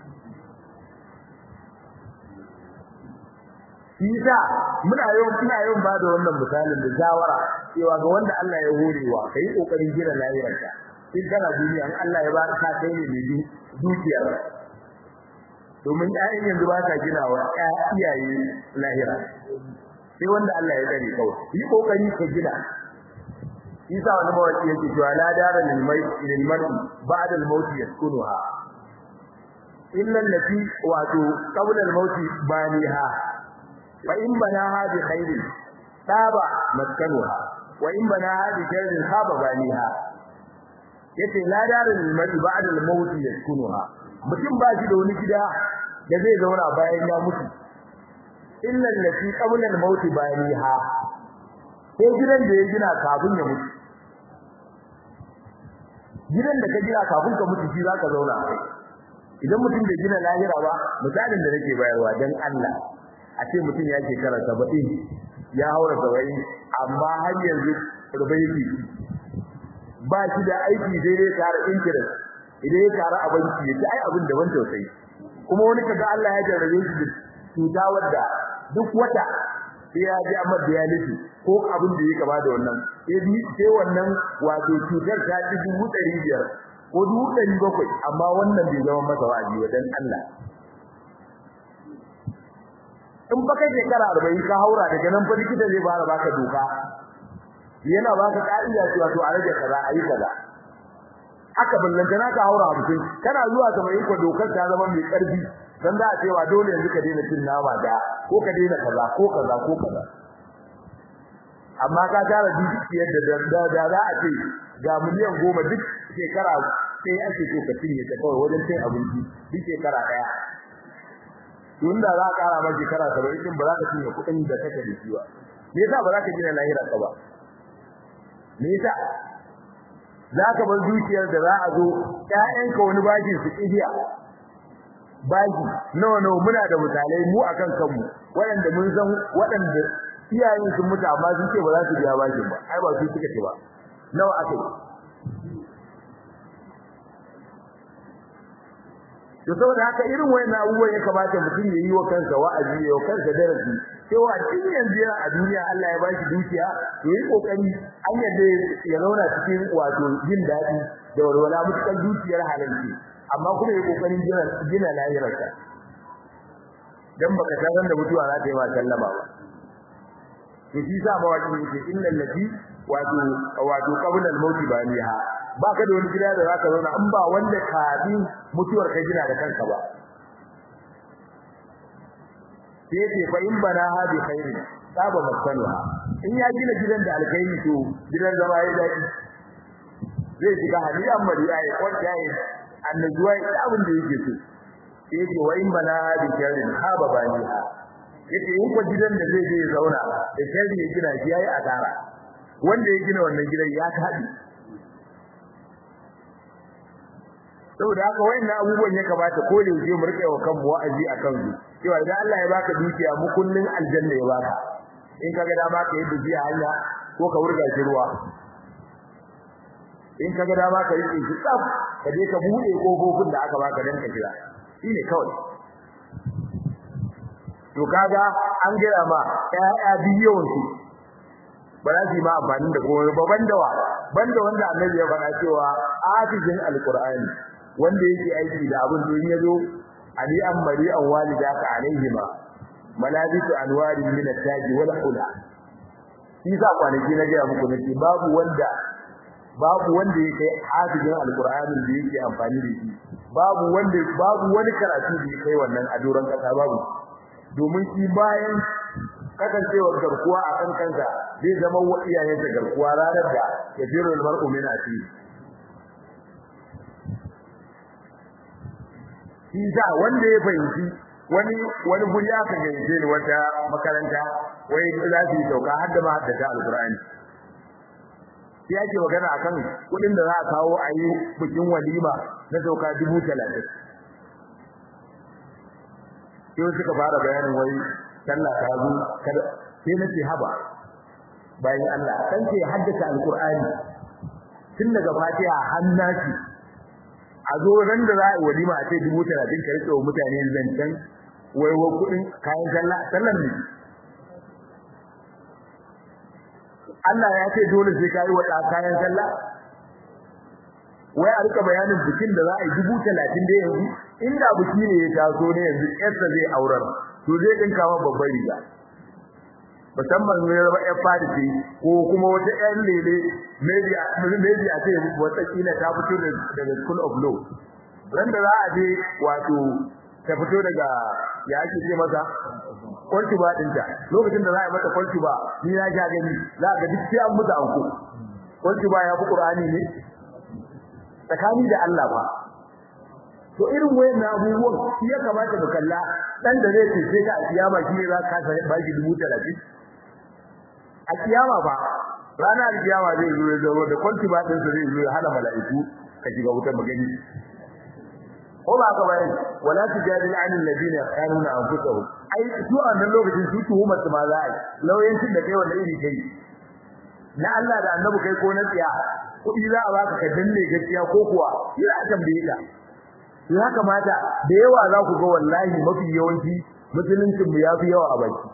Isa muna yau muna yau ba da wannan misalin da shawara cewa ga wanda Allah ya horewa kai kokarin gina lafiyarka in kana duniya in Allah ya ba ka kai ne mai dukiyar domin ƴaƴan yanzu ba ta gina wa iyaye lahira sai wanda Allah ya dare kawai yi kokari ka gina Isa wani mawaki yake cewa la dara lil mai lil mar'i ba'da al maut yaskunuha illa allati wato qabla al maut baniha fa in banaha bi khairin taba maskanuha wa in banaha bi sharrin khaba baniha yace la dara lil mar'i ba'da al maut yaskunuha mutum ba shi da wani gida da zai zauna bayan ya mutu illa allati qabla al maut baniha sai gidan da ya gina kafin ya mutu gidan da ka gina kafin ka mutu shi zaka zauna idan mutum bai gina lahira ba misalin da nake bayarwa dan Allah a ce mutum ya ke kara 70 ya haura 70 amma har yanzu rubai yake ba shi da aiki sai dai tare interest idan ya tare abinci ya ci ai abin da ban tausayi kuma wani kaga Allah ya jarrabe shi da cuta wadda duk wata sai ya ji amma dialysis ko abin da ya gaba da wannan sai bi sai wannan wato cutar ta ci dubu ɗari biyar ko dubu ɗari bakwai amma wannan bai zama masa wa'azi wa dan Allah in ba kai shekara arba'in ka haura daga nan fa likita zai fara baka doka yana baka ka'ida cewa to a rage kaza a yi kaza haka ballanta na ka haura hamsin kana zuwa ga mai ko dokar ta zama mai karfi dan za a cewa dole yanzu ka daina cin nama da ko ka daina kaza ko kaza ko kaza amma ka tara dukiyar da da da za a ce ga miliyan goma duk shekara sai ake so ka cinye ta kawai wajen cin abinci duk shekara daya tun da za ka kara ma shekara 70 din ba za ka cinye kuɗin da kake da shi ba me yasa ba za ka gina lahira ka ba me yasa za ka bar dukiyar da za a zo ƴaƴanka wani bashi su kidiya bashi nawa nawa muna da misalai mu akan kanmu waɗanda mun san waɗanda iyayen sun mutu amma sun ce ba za su biya bashin ba ai ba su suka ce ba nawa aka yi to saboda haka irin wayannan abubuwan ya kamata mutum ya yi wa kansa wa'azi ya wa kansa darasi cewa tun yanzu yana a duniya Allah ya bashi dukiya to yi kokari an yadda ya zauna cikin wato jin daɗi da walwala mutukan dukiyar halalci amma kuma yi kokarin gina gina lahirarsa dan baka san da mutuwa za ta yi ma sallama ba to shi sa mawaki yake innal lati wato wato qabla al-maut baniha baka da wani gida da zaka zauna in ba wanda kafin mutuwar ka gina da kanka ba sai ce fa in bana hadi khairin saba maskanuha in ya gina gidan da alkhairi to gidan zama ya dadi zai shiga hadiyan mariya ya kwanta ya annajuwa ya abin da yake so sai ce wa in bana hadi khairin haba baniha yace in ko gidan da zai je ya zauna da sharri ya gina shi yayi asara wanda ya gina wannan gidan ya tabi saboda haka wayannan abubuwan ya kamata ko da yaje mu rike wa kanmu wa'azi akan su cewa idan Allah ya baka dukiya mu kullun aljanna ya baka in kaga dama ka yi dukiya hanya ko ka wurga shi ruwa in kaga dama ka yi shi tsaf ka je ka bude kofofin da aka baka dan ka jira shine kawai to kaga an gaya ma ƴaƴa biyon su ba za su yi ma amfani da komai ba banda wa banda wanda annabi ya faɗa cewa hafizin alqur'ani wanda yake aiki da abin da yazo ali an mari an walidaka alaihima malabisu anwarin min at-taj wal hula shi sa kwanaki na gaya muku nake babu wanda babu wanda yake hafizin alqur'ani da yake amfani da shi babu wanda babu wani karatu da yake wannan a doron kasa babu domin shi bayan kasancewar garkuwa a kan kansa zai zama wa iyayensa garkuwa ranar da ya jiro mar'u min asiri shi sa wanda ya fahimci wani wani guri aka gaice ni wata makaranta wai za su yi sauka har da ma da ta alqur'ani sai ake magana akan kudin da za a kawo a yi bikin walima na sauka dubu talatin sai suka fara bayanin wai sallah ta zo kada sai nace haba bayan Allah kan ce haddasa alqur'ani tun daga fatiha hannati a zo ran da za a yi walima a ce dubu talatin ka rike wa mutane zancen wai wa kudin kayan sallah sallan ne Allah ya ce dole sai kai wa kayan sallah wai a rika bayanin bikin da za a yi dubu talatin da yanzu inda biki ne ya taso ne yanzu yarsa zai aurar to zai dinka wa babbar riga musamman ne zama ƴan fadisi ko kuma wata ƴan lele maybe maybe a ce wata kila ta fito daga school of law ran da za a je wato ta fito daga ya ake ce masa kwanci ba dinta lokacin da za a yi mata kwanci ba ni na ja gani za ga duk sai an mutu anko kwanci ba ya fi qur'ani ne tsakani da Allah ba to irin wayannan abubuwan shi ya kamata mu kalla dan da zai ce ka a kiyama shi ne za ka kasa ba shi dubu talatin a kiyama ba ranar kiyama zai zo ya zo da kwanci ba din zai zo ya hana mala'iku ka shiga wutar magani ko ba ka bayani wala tujadil an alladhina yaqanuna anfusahum ai su a nan lokacin su tuhumar su ma za a yi lauyancin da kai wanda iri kai na Allah da annabi kai ko na tsiya kuɗi za a baka ka danne gaskiya ko kuwa ina tambaye ka ya kamata da yawa za ku ga wallahi mafi yawanci musuluncin mu yafi yawa a baki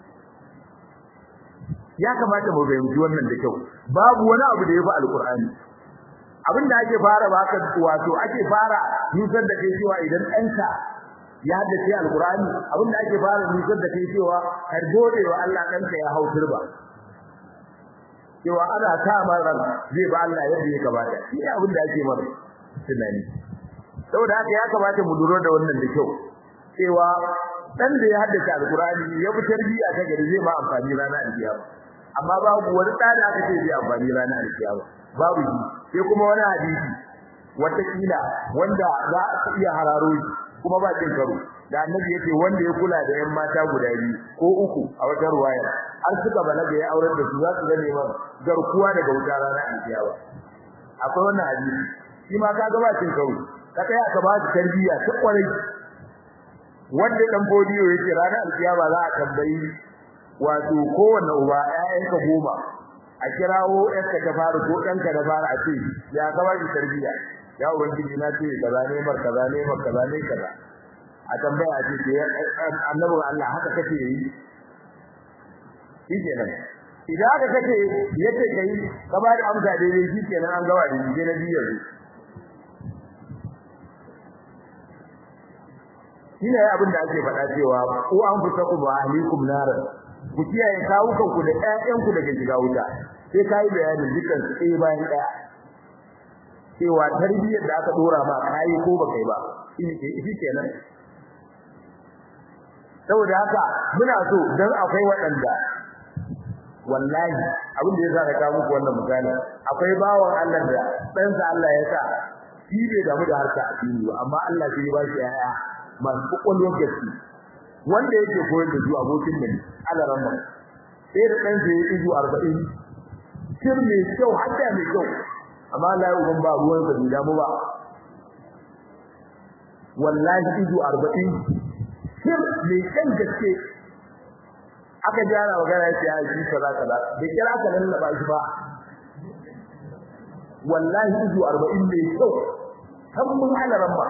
ya kamata mu fahimci wannan da kyau babu wani abu da yafi alqur'ani abinda ake fara baka wato ake fara nusar da kai cewa idan ɗanka ya haddace alqur'ani abinda ake fara nusar da kai cewa har gode wa Allah ɗanka ya hau turba cewa ana sa ran zai ba Allah yadda ya kamata shi ne abinda ake mara tunani saboda haka ya kamata mu lura da wannan da kyau cewa dan da ya haddace alqur'ani ya fi tarbiya ta gari zai ma amfani ranar alkiyama amma babu wani da da aka ce zai amfani ranar alkiyama babu shi sai kuma wani hadisi wata kila wanda za a iya hararo shi kuma ba cin karo da annabi yake wanda ya kula da yan mata guda biyu ko uku a wata ruwaya har suka balaga ya aurar da su za su zame man garkuwa daga wuta ranar alkiyama akwai wannan hadisi shi ma kaga ba cin karo ka tsaya ka ba su tarbiyya ta kwarai wanda dan bodiyo yake ranar alkiyama za a tambayi wato kowanne uba ƴaƴanka goma a kirawo ƴarka ta fara ko ɗanka da fara a ce ya ka ba shi tarbiyya ya ubangiji na ce kaza ne mar kaza ne mar kaza ne kaza a tambaya a ce ke annabin Allah haka kake yi shikenan idan haka kake yace kai ka ba da amsa daidai shikenan an gawa da shi na biyar shine abin da ake faɗa cewa ku an fusa ku ba ahlikum nar ku kiyaye kawukan ku da ƴaƴan ku daga shiga wuta sai kai bayanin dukkan su ɗaya bayan ɗaya cewa tarbiyyar da aka dora ma kai ko ba kai ba shi kenan saboda haka muna so dan akwai waɗanda wallahi abin da yasa na kawo muku wannan misali akwai bawan Allah da ɗansa Allah ya sa shi bai damu da harka addini ba amma Allah sai ya ba shi ƴaƴa masu kokolwar gaske wanda yake koyar da su abokin nan alaran nan sai da dan sai izu 40 sir mai kyau hadda mai kyau amma Allah ya uban ba ruwan sa da mu ba wallahi izu 40 sir mai kan gaske aka jara magana ya ce ai shi kaza kaza da kira ka lallaba shi ba wallahi izu 40 mai kyau kan mun alaran ba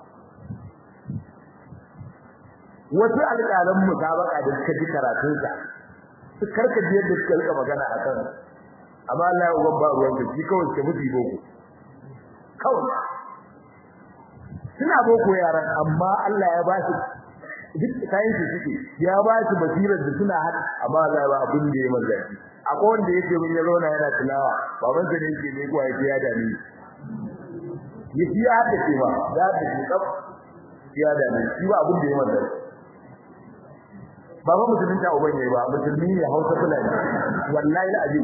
wasu alƙalan musabaka da suka ji karatun sa su karka biyar da suka rika magana a kan amma Allah ya uban ba ruwan da shi kawai ke mutu boko kawai suna boko yaran amma Allah ya ba su duk kayan su suke ya ba su basirar da suna hada amma Allah ya ba abin da ya manzanci akwai wanda yake mun ya zauna yana tilawa baban sa ne yake ne kuwa ya dani yake ya hada ce ba ya hada ce kaf ya dani shi ba abin da ya manzanci ba ba musulmin ta uban yayi ba musulmi ne Hausa Fulani wallahi alazim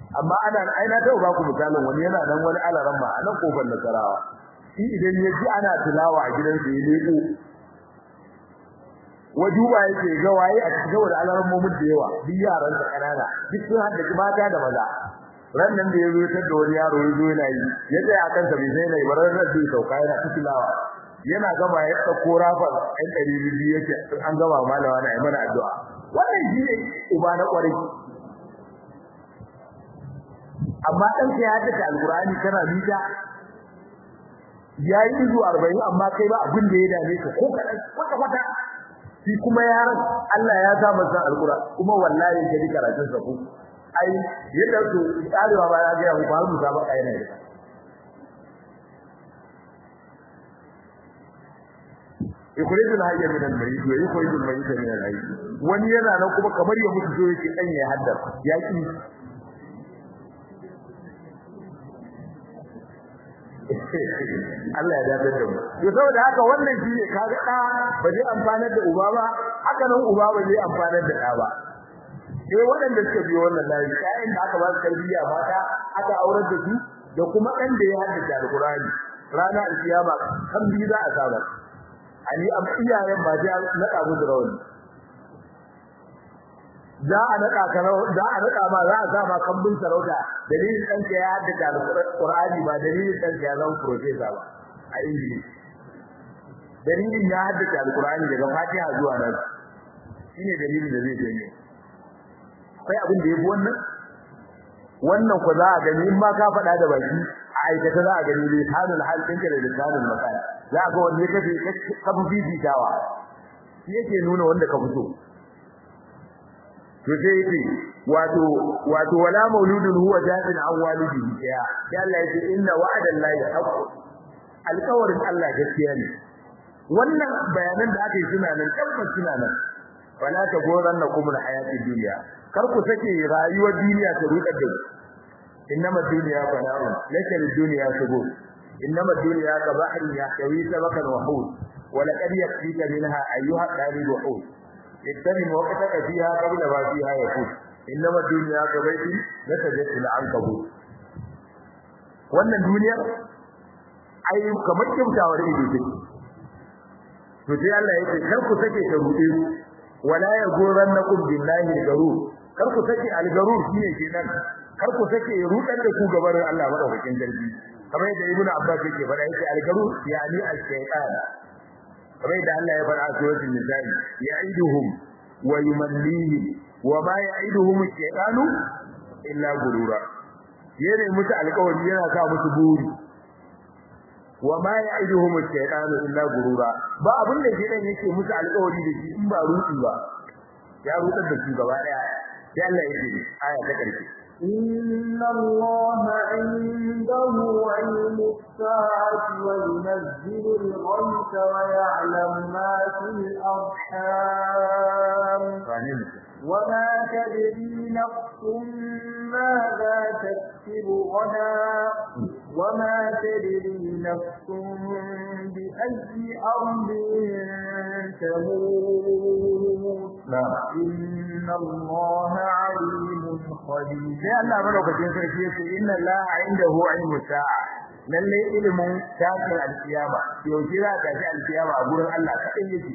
amma ana aina ta ba ku misalin wani yana nan wani alaran ma a nan kofar nasarawa shi idan ya ji ana tilawa a gidansa ya leko wajuba yake ga waye a cikin da alaran mumun da yawa duk yaran sa kanana duk sun hada mata da maza ran nan da yazo tar da wani yaro yazo yana yi ya tsaya akan sa bai sai mai barar da zai sauka yana tilawa yana gama ya dauko rafar ɗan ɗari biyu yake an gama malawa na yi mana addu'a wannan shi ne uba na ƙwarai amma dan ka ya haddace alqur'ani kana mita yayi izu 40 amma kai ba abin da ya dame ka ko kadan kwata kwata shi kuma yaron Allah ya sa masa alqur'ani kuma wallahi ka dika karatun sa ku ai yadda su tsarewa ba ya ga mu ba mu ba kai ne yukhrijul hayya min al-mayyit wa yukhrijul mayyita min al-hayy wani yana nan kuma kamar ya mutu so yake dan ya haddar yaki Allah ya dace da mu to saboda haka wannan shine kaga da ba zai amfanar da uba ba haka nan uba ba zai amfanar da da ba sai waɗanda suka biyo wannan layi kayan da aka ba su tarbiyya mata aka aurar da su da kuma ɗan da ya haddace alqur'ani rana alkiyama kan bi za a saba ani am iyayen ba sai naka musu rawani za a naka ka za a naka ma za a sa ma kambun sarauta dalilin dan ka ya haddace alqur'ani ba dalilin dan ka ya zama professor ba a ingilishi dalilin ya haddace alqur'ani daga fatiha zuwa nan shine dalilin da zai janye akwai abin da yafi wannan wannan ko za a gani in ma ka faɗa da baki a aikata za a gani lisanul hal ɗinka da lisanul maqal za ga wanne kace ka fi fifitawa shi yake nuna wanda ka fito to sai yake wato wato wala mauludun huwa jazin an walidihi ya ya Allah yake inna wa'ada Allahi haqq alƙawarin Allah gaskiya ne wannan bayanan da aka yi suna nan tabbas suna nan wala ta goranna kumul hayati dunya kar ku sake rayuwar duniya ta rudar da ku innama dunya fana'un laysa lid-dunya subur innama dunya ka bahrin yahtawi sabakan wa hud wa laqad yakfika minha ayyuha dalil wa hud ittanim waqtaka fiha qabla ma fiha yakun innama dunya ka baiti latajat al-ankabut wannan duniya ai kamar kyautawar ido take to sai Allah yake kar ku sake ta rude ku wala yaghurrannakum billahi al-garur kar ku sake al-garur shine kenan kar ku sake rudan da ku gabarin Allah madaukakin sarki kamar yadda ibnu abbas yake faɗa yake al-garur yani al-shaytan kamar yadda Allah ya faɗa a suratul nisa'i ya'iduhum wa yumannihim wa ma ya'iduhum ash-shaytanu illa gurura yana musu alƙawari yana sa musu buri wa ma ya'iduhum ash-shaytanu illa gurura ba abin da shedan yake musu alƙawari da shi in ba ruɗi ba ya rutsar da su gaba daya sai Allah ya ce aya ta ƙarshe إن الله عنده علم الساعة وينزل الغيث ويعلم ما في الأرحام وما تدري نفس ماذا تكسب غدا وما تدري نفس بأي أرض تموت إن الله عليم خبير sai Allah madaukakin sarki yace inna Allah indahu ilmu sa'a lalle ilimin tashin alkiyama yaushe za ta tashi alkiyama a gurin Allah kadai yake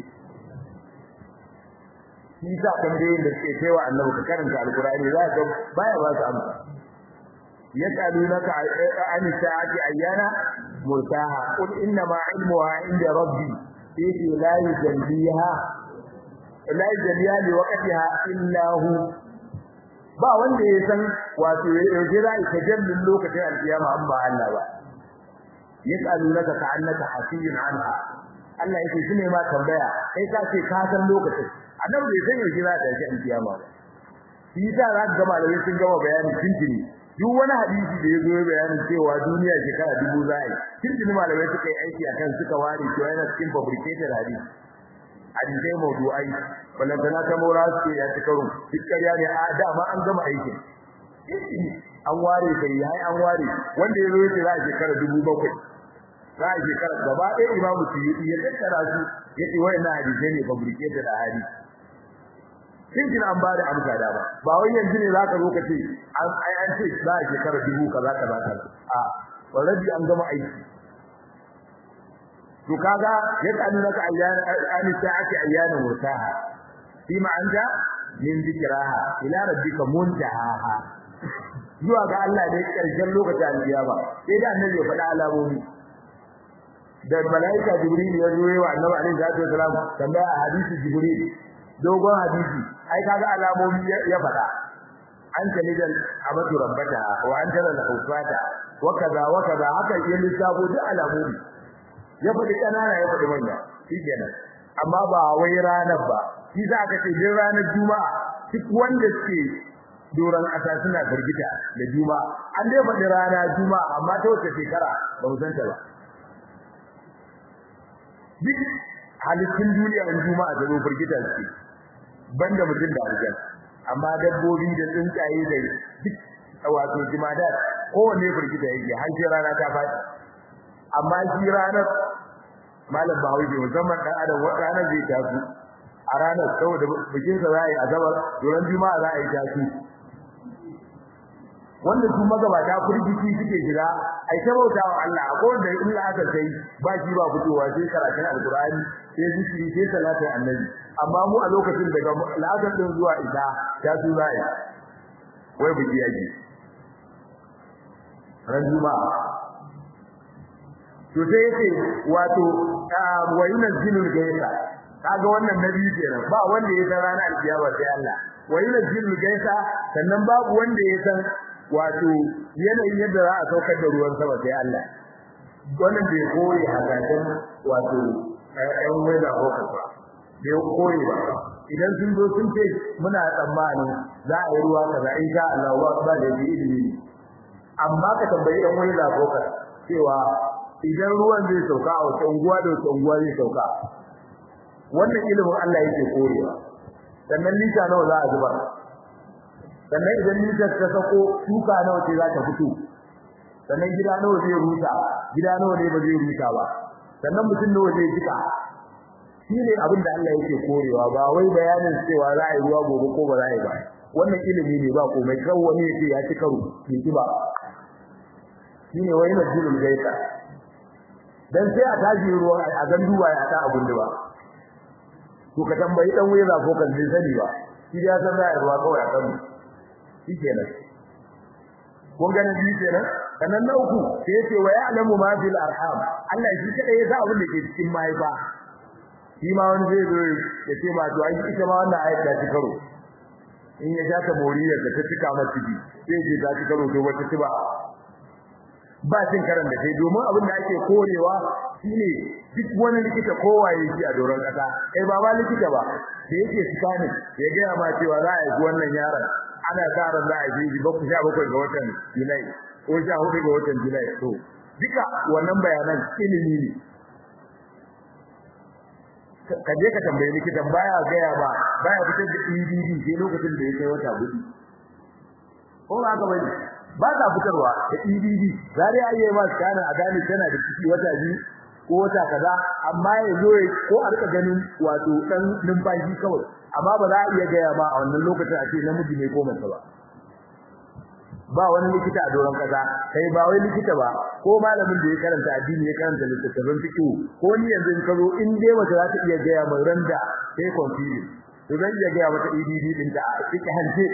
shi sa tambayoyin da suke cewa annabi ka karanta alqur'ani za ka baya ba su amsa yas'alunaka an sa'ati ayyana murtaha qul inna ma ilmuha inda rabbi fi la yujalliha la yujalliha li waqtiha illa hu ba wanda ya san wato yaushe za ka jallin lokacin alkiyama an ba Allah ba yas'alunaka ka'annaka hasiyun anha Allah yake shine ma tambaya kai ka ce ka san lokacin annabi bai san yaushe za ta tashi alkiyama ba shi yasa za ka ga malamai sun gama bayani tuntuni duk wani hadisi da ya zo bayanin cewa duniya shekara dubu za a yi tuntuni malamai suka yi aiki akan suka ware cewa yana cikin fabricated hadisi hadisai mawdu'ai balantana ta mora su ya ci karo duk ƙarya ne a dama an gama aikin an ware kai yayi an ware wanda ya zo yace za a shekara dubu bakwai za a shekara gaba ɗaya imamu su yi ya tattara su ya ce wayannan hadisai ne fabricated a hadisi kin kina an bada amsa da ba ba wai yanzu ne zaka zo ka ce an ai an ce za a shekara dubu kaza kaza kaza a already an gama aiki to kaga yadda an naka ayyana an sa'ati ayyana murtaha fi ma anta min zikraha ila rabbika muntaha zuwa ga Allah ne karshen lokacin alkiyama sai da annabi ya faɗa alamomi da malaika jibril ya zo wa annabi alaihi salatu wasalam tambaya a hadisi jibril dogon hadisi ai kaga alamomi ya faɗa an talidal amatu rabbata wa an tara al-hufata wa kaza wa kaza haka ya lissafo duk alamomi ya faɗi kanana ya faɗi manya shikenan amma ba wai ranar ba shi za ka ce din ranar juma'a duk wanda suke doran ƙasa suna firgita da juma'a an dai faɗi rana juma'a amma ta wace shekara ba mu santa ba duk halittun duniya in juma'a ta zo firgita suke banda mutum da aljan amma dabbobi da tsuntsaye da duk wato jimada kowanne firgita yake har sai rana ta faɗi amma shi ranar malam bahawi musamman dan adam ranar zai tasu a ranar saboda bikin sa za a yi azabar doron juma'a za a yi tasu wanda su magabata kurjiki suke shiga ai ta bauta wa Allah akwai wanda in aka sai ba shi ba fitowa sai karatun alkur'ani sai zikiri sai salatin annabi amma mu a lokacin daga la'azar din zuwa isa ta su zai wai biki yaji ran juma'a to sai yace wato wa yunazzilul gaisa kaga wannan nabi kenan ba wanda ya san ranar alkiyama sai Allah wa yunazzilul gaisa sannan babu wanda ya san wato yanayin yadda za a saukar da ruwan sama sai Allah wannan bai koyi hakakan wato ɗan weda hokar ba bai koyi ba idan sun zo sun ce muna tsammanin za a yi ruwa kaza in sha Allah ba ba da yi ilimi amma ka tambayi ɗan weda hokar cewa idan ruwan zai sauka a wata unguwa da wata unguwa zai sauka wannan ilimin Allah yake korewa sannan lita nawa za a zubar sannan idan litar ta sako shuka nawa ce za ta fito sannan gida nawa zai rusa gida nawa ne ba zai rusa ba sannan mutum nawa zai jika shi ne abin da Allah yake korewa ba wai bayanin cewa za a yi ruwa gobe ko ba za a yi ba wannan ilimi ne ba komai kan wani yake ya ci karo bai ci ba shi ne wai na jirul gaita dan sai a tashi ruwa a gandu ba ya ta abun da ba to ka tambayi dan wayar ko kan zai sani ba shi ya san za a yi ruwa kawai a kanu shikenan kun ga nabi kenan sannan na uku sai yace wa ya'lamu ma fil arham Allah shi kadai ya sa abin da ke cikin mahaifa shi ma wani zai zo ya ce ma to ai ita ma wannan ayat ta ci karo in ya ja ta moriyar da ta cika masa ciki sai je ta ci karo to wata ci ba ba cin karan da kai domin abin da ake korewa shine duk wani likita kowaye shi a doron kasa kai ba ba likita ba da yake scanning ya ga ma cewa za a yi wannan yaron ana sa ran za a yi bakwai sha bakwai ga watan Julai ko sha hudu ga watan Julai to duka wannan bayanan ilimi ne ka je ka tambayi likitan baya gaya ba baya fitar da EDD sai lokacin da ya kai wata hudu ko ba ka bane ba ta fitarwa da EDD zare ayi ma kana a gane tana da ciki wata biyu ko wata kaza amma ya zo ko a rika ganin wato dan numfashi kawai amma ba za a iya gaya ba a wannan lokacin a ce namiji ne ko mace ba ba wani likita a doron kaza kai ba wai likita ba ko malamin da ya karanta addini ya karanta littattafan fiqh ko ni yanzu in kazo in dai mace za ta iya gaya mai randa sai confused to zan iya gaya mata EDD din ta a cikin hanje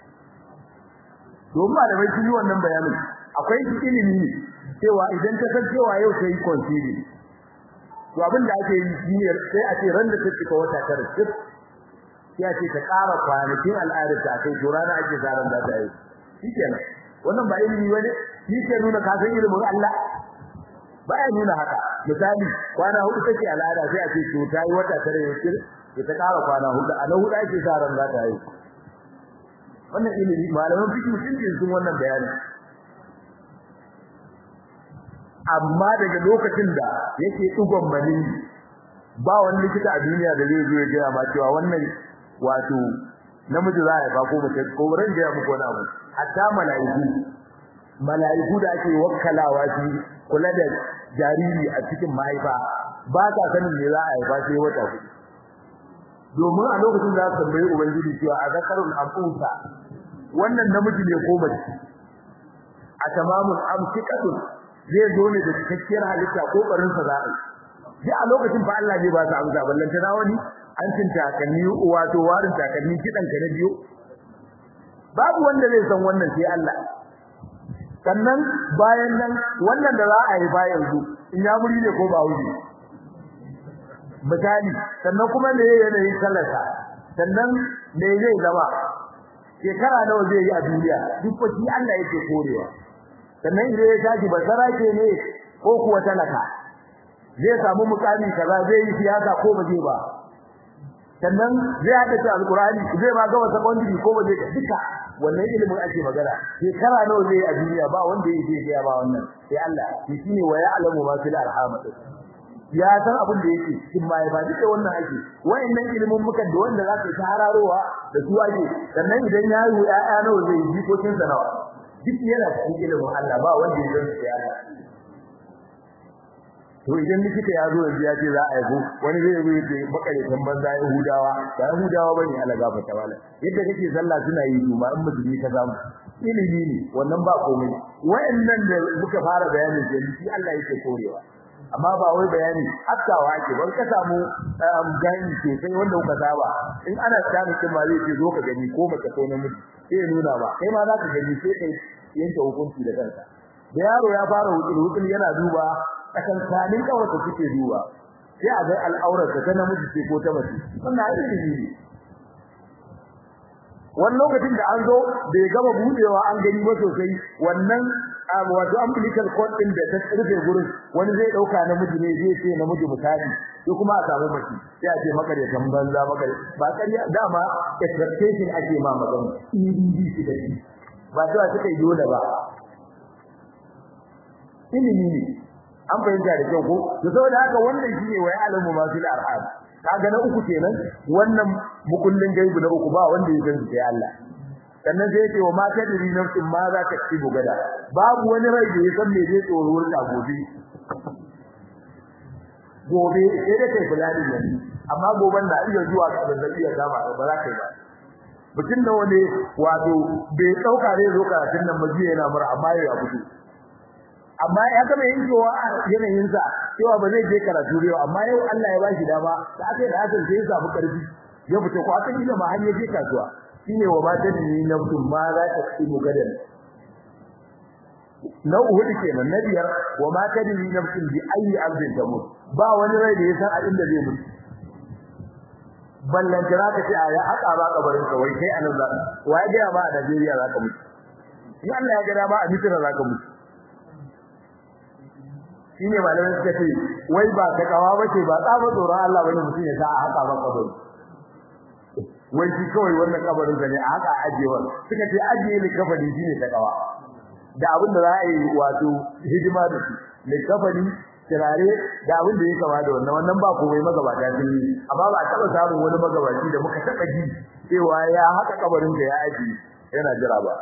domin malamai sun yi wannan bayanin akwai ilimi ne cewa idan ta san cewa yau sai confused to abin da ake yi shine sai a ce ran da take ka wata tara sai a ce ta ƙara kwanakin al'adar ta kai to rana ake zaran da ta yi shikenan wannan ba ilimi bane shi ke nuna ka san ilimin Allah baya nuna haka misali kwana hudu take al'ada sai a ce to ta yi wata tare yake to ta ƙara kwana hudu a na hudu ake zaran da ta yi wannan ilimi malaman fiqh sun ce sun wannan bayani amma daga lokacin da yake dugon mani ba wani likita a duniya da zai zo ya gaya ma cewa wannan wato namiji za ya ba ko mace ko ran gaya muku wani abu hatta mala'iku mala'iku da ake wakkalawa shi kula da jariri a cikin mahaifa ba ta sanin me za a haifa sai wata hudu domin a lokacin za su tambayi ubangiji cewa a zakarun amfusa wannan namiji ne ko mace a tamamun amsikatun zai zo ne da cikakkiyar halitta ko barin sa za a yi a lokacin fa Allah zai ba su amsa ballan ta wani an cin takanni wato warin takanni kidan ka na biyo babu wanda zai san wannan sai Allah sannan bayan nan wannan da za a yi bayan zu in ya muri ne ko ba wuri misali sannan kuma me yanayin sallarsa sannan me zai zama shekara nawa zai yi a duniya duk fa shi Allah yake korewa sannan idan ya tashi basara ke ne ko kuwa talaka zai samu mukami kaza zai yi siyasa ko ba zai ba sannan zai hada ta alqur'ani zai ba ga wata secondary ko ba zai duka wannan ilimin ake magana shekara nawa zai yi a duniya ba wanda yake ya ba wannan sai Allah shi shine wa ya'lamu ma fil arham ya san abin da yake cikin mai ba duka wannan ake wayannan ilimin mukan da wanda zaka ta hararowa da su ake sannan idan ya yi ya'ya nawa zai yi jikokin sa nawa duk yana cikin ilimin Allah ba wanda ya san sai Allah to idan likita ya zo yanzu ya ce za a yi wani zai zo ya makare banza Yahudawa ba Yahudawa bane Allah gafarta wala yadda kake sallah suna yi su ma in musulmi ka samu ilimi ne wannan ba komai wayannan da muka fara bayanin da shi Allah yake korewa amma ba wai bayani hakkawa ake ban ka samu gani sosai wanda kuka saba in ana tsani kin ma zai ce zo ka gani ko mace ko namiji sai ya nuna ba kai ma za ka gani sai kai yanke hukunci da kanka da yaro ya fara hukun hukun yana duba akan kanin kawai da kike duba sai a ga al'aurar ta namiji ce ko ta mace wannan ilimi ne wannan lokacin da an zo bai gama budewa an gani ba sosai wannan wato umbilical cord din da ta rufe gurin wani zai dauka namiji ne zai ce namiji misali ko kuma a samu mace sai a ce maka da banza maka ba kariya dama expectation ake ma magana EDD shi da shi ba zuwa suka yi dole ba ilimi ne an fahimta da kyau ko to saboda haka wannan shine wai alamu ma fil arham kaga na uku kenan wannan mukullin gaibu na uku ba wanda ya san sai Allah sannan sai yace wa ma tadri nafsin ma za ta ci gada babu wani rai da ya san me zai tsoro ta gobe gobe sai da kai fulani ne amma goben na iya zuwa ga zazzabi ya kama ba za ka yi ba mutum da wani wato bai dauka zai zo karatun nan majiya yana mura amma ya fito amma ya gama yankewa a yanayin sa cewa ba zai je karatu yau amma yau Allah ya bashi dama da aka da aka sai ya samu karfi ya fito ko aka kila ma har ya je kasuwa shine wa mata ni nafsu ma za ta ci gadan na uhudu kenan na biyar wa ma tadri nafsin bi ayi ardin tamut ba wani rai da ya san a inda zai mutu ballan jira ka ce aya aka ba kabarin ka wai kai anan za wa ya ga ba a Najeriya za ka mutu in Allah ya ga ba a Misira za ka mutu shine malamai suka ce wai ba ta kawa bace ba tsaba tsoron Allah bane mutum ya sa a haka ba kabari wai shi kawai wannan kabarin sa ne a haka ajewa suka ce ajiye ne kafani shine ta kawa da abin da za a yi wato hidima da shi ne kafani kirare da abin da ya kama da wannan wannan ba komai magabata sun yi amma ba a taba samun wani magabaci da muka taba ji cewa ya haka kabarin da ya aji yana jira ba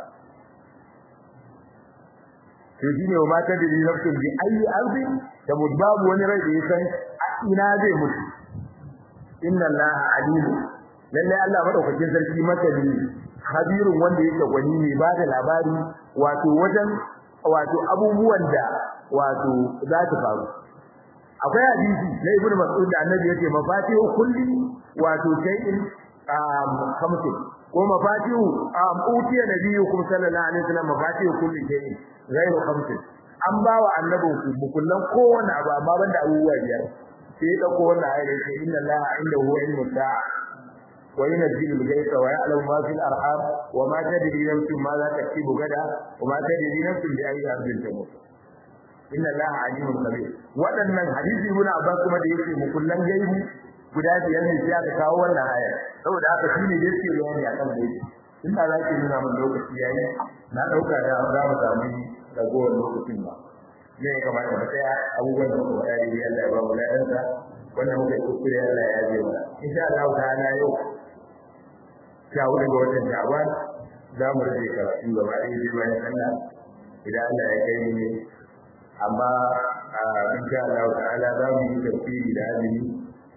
to shine wa mata da nafsin bi ayi ardi da babu wani rai da ya san ina zai mutu inna allaha alim lalle Allah madaukakin sarki masali khabirun wanda yake gwani ne ba da labari wato wajen wato abubuwan da wato za ta faru akwai hadisi na ibnu mas'ud da annabi yake mafatihu kulli wato shay'in kamsin ko mafatihu utiya nabiyukum sallallahu alaihi wasallam mafatihu kulli shay'in ghayru khamsin an bawa annabin ku bukullan kowanne abu amma banda abubuwa biyar sai ya dauko wannan ayar sai inna allaha indahu ilmu sa'a wa yunzilu al-ghaytha wa ya'lamu ma fil arham wa ma tadri nafsun ma za taktubu gada wa ma tadri nafsun bi ayyi ardin tamut inna allaha alimun khabir wadannan hadisi ibn abbas kuma da yake mukullan gaibi guda biyar ne sai aka kawo wannan aya saboda haka shine yake bayani akan gaibi in da zaki nuna min lokaci yayi na dauka da za mu samu ragowar lokacin ba ne ya kamata mu tsaya abubuwan da muka faɗa dai Allah ya ba mu ladansa wannan muka yi kuskure Allah ya yaje mana insha Allah ta'ala yau sha hudu ga watan Sha'ban za mu rage karatu gaba ɗaya sai bayan sallah idan Allah ya kai ni amma insha Allah ta'ala za mu yi tafsiri da azumi a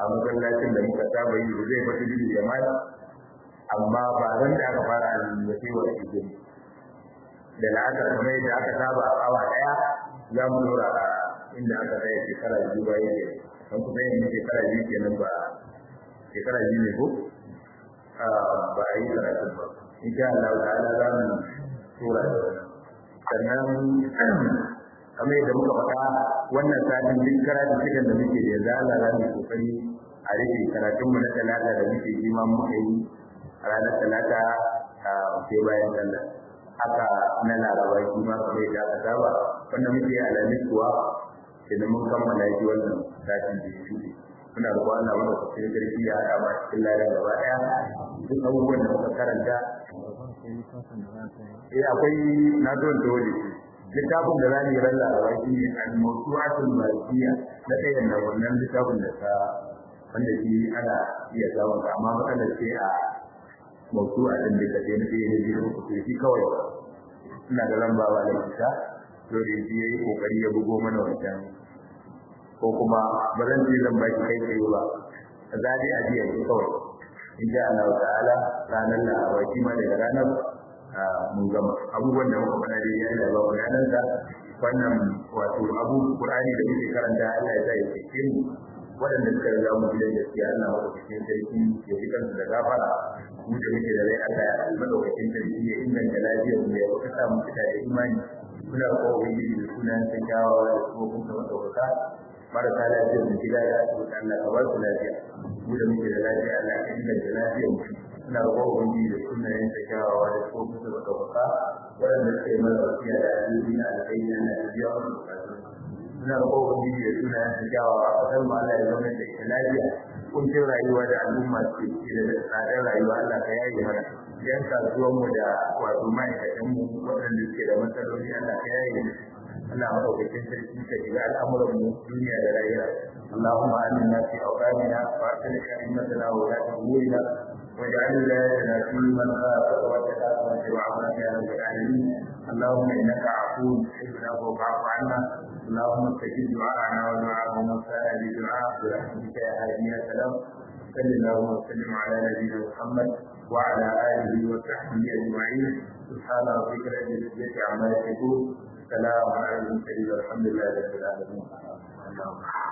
a masallacin da muka saba yi zai fata bin jama'a amma ba ran da aka fara azumi ba sai wa shi da la'asar kamar yadda aka saba a awa daya za mu dora a inda aka tsaya shekara biyu ba yake don kuma yin shekara biyu kenan ba shekara biyu ne ko ba a yi karatu ba insha Allah ta'ala za mu tura da sannan kamar yadda muka faɗa wannan satin duk karatu cikin da muke da yanzu Allah za mu kokari a rufe karatunmu na talata da muke yi ma muka yi a ranar talata sai bayan sallah haka na laraba shi ma kamar yadda aka saba wanda muke alamis kuwa idan mun kammala shi wannan satin da ya shuɗe muna roƙon Allah wanda ku cikin sarki ya haɗa ma cikin ladan gaba ɗaya duk abubuwan da muka karanta eh akwai na don dole littafin da zamu yi ran laraba shi ne al-mawsu'atul malikiya na ɗayan nan wannan littafin da ta wanda shi ana iya samun amma matsalar ce a mawsu'a din da take na ɗaya ne biyu ku shi kawai ina da lamba ba da ita to da shi yayi kokari ya bugo mana wancan ko kuma ba zan ce zan baki kai tsaye ba zabi a jiya ce kawai in ja Allah ta'ala ranar laraba shi ma daga ranar mun gama abubuwan da muka faɗa dai yana ba mu ranar da wannan wato abu Qur'ani da muke karanta Allah ya sa ya cike mu waɗanda suka riga mu gidan gaskiya Allah wa cikin sarki ya fi kansu da gafara mu da muke da rai Allah ya madaukakin sarki ya inganta lafiyar mu ya kuka sa mu fita da imani muna ko ubangiji da sunan ta kyawawa da kuma kun ta madaukaka marasa lafiyar mu gida da asibiti Allah ka ba su lafiya mu da muke da lafiya Allah ka inganta lafiyar mu muna ko ubangiji da sunan ta kyawawa da kuma kun ta madaukaka waɗanda suka yi mana wasiya da alheri na alkhairi Allah ya biya musu bukatun muna da kowa biyu da suna yin kyawawa a kasar mu Allah ya zama da ita lafiya kuncin rayuwa da al'umma ke ciki da tsadar rayuwa Allah ka yaye mana yan kasuwan mu da wato ma'aikatan mu waɗanda suke da matsaloli Allah ka yaye mu Allah madaukakin sarki ka shiga al'amuran mu duniya da rayuwa اللهم آمنا في أوطاننا وأصلح أئمتنا وولاة أمورنا واجعل ولايتنا في من خافك واتقاك واتبعك يا رب العالمين اللهم إنك عفو تحب العفو فاعف عنا اللهم استجب دعاءنا ودعاء من سال بدعاء برحمتك يا هادي يا سلام صل اللهم وسلم على نبينا محمد وعلى اله وصحبه اجمعين سبحان ربك رب العزه عما يصفون سلام على المرسلين والحمد لله رب العالمين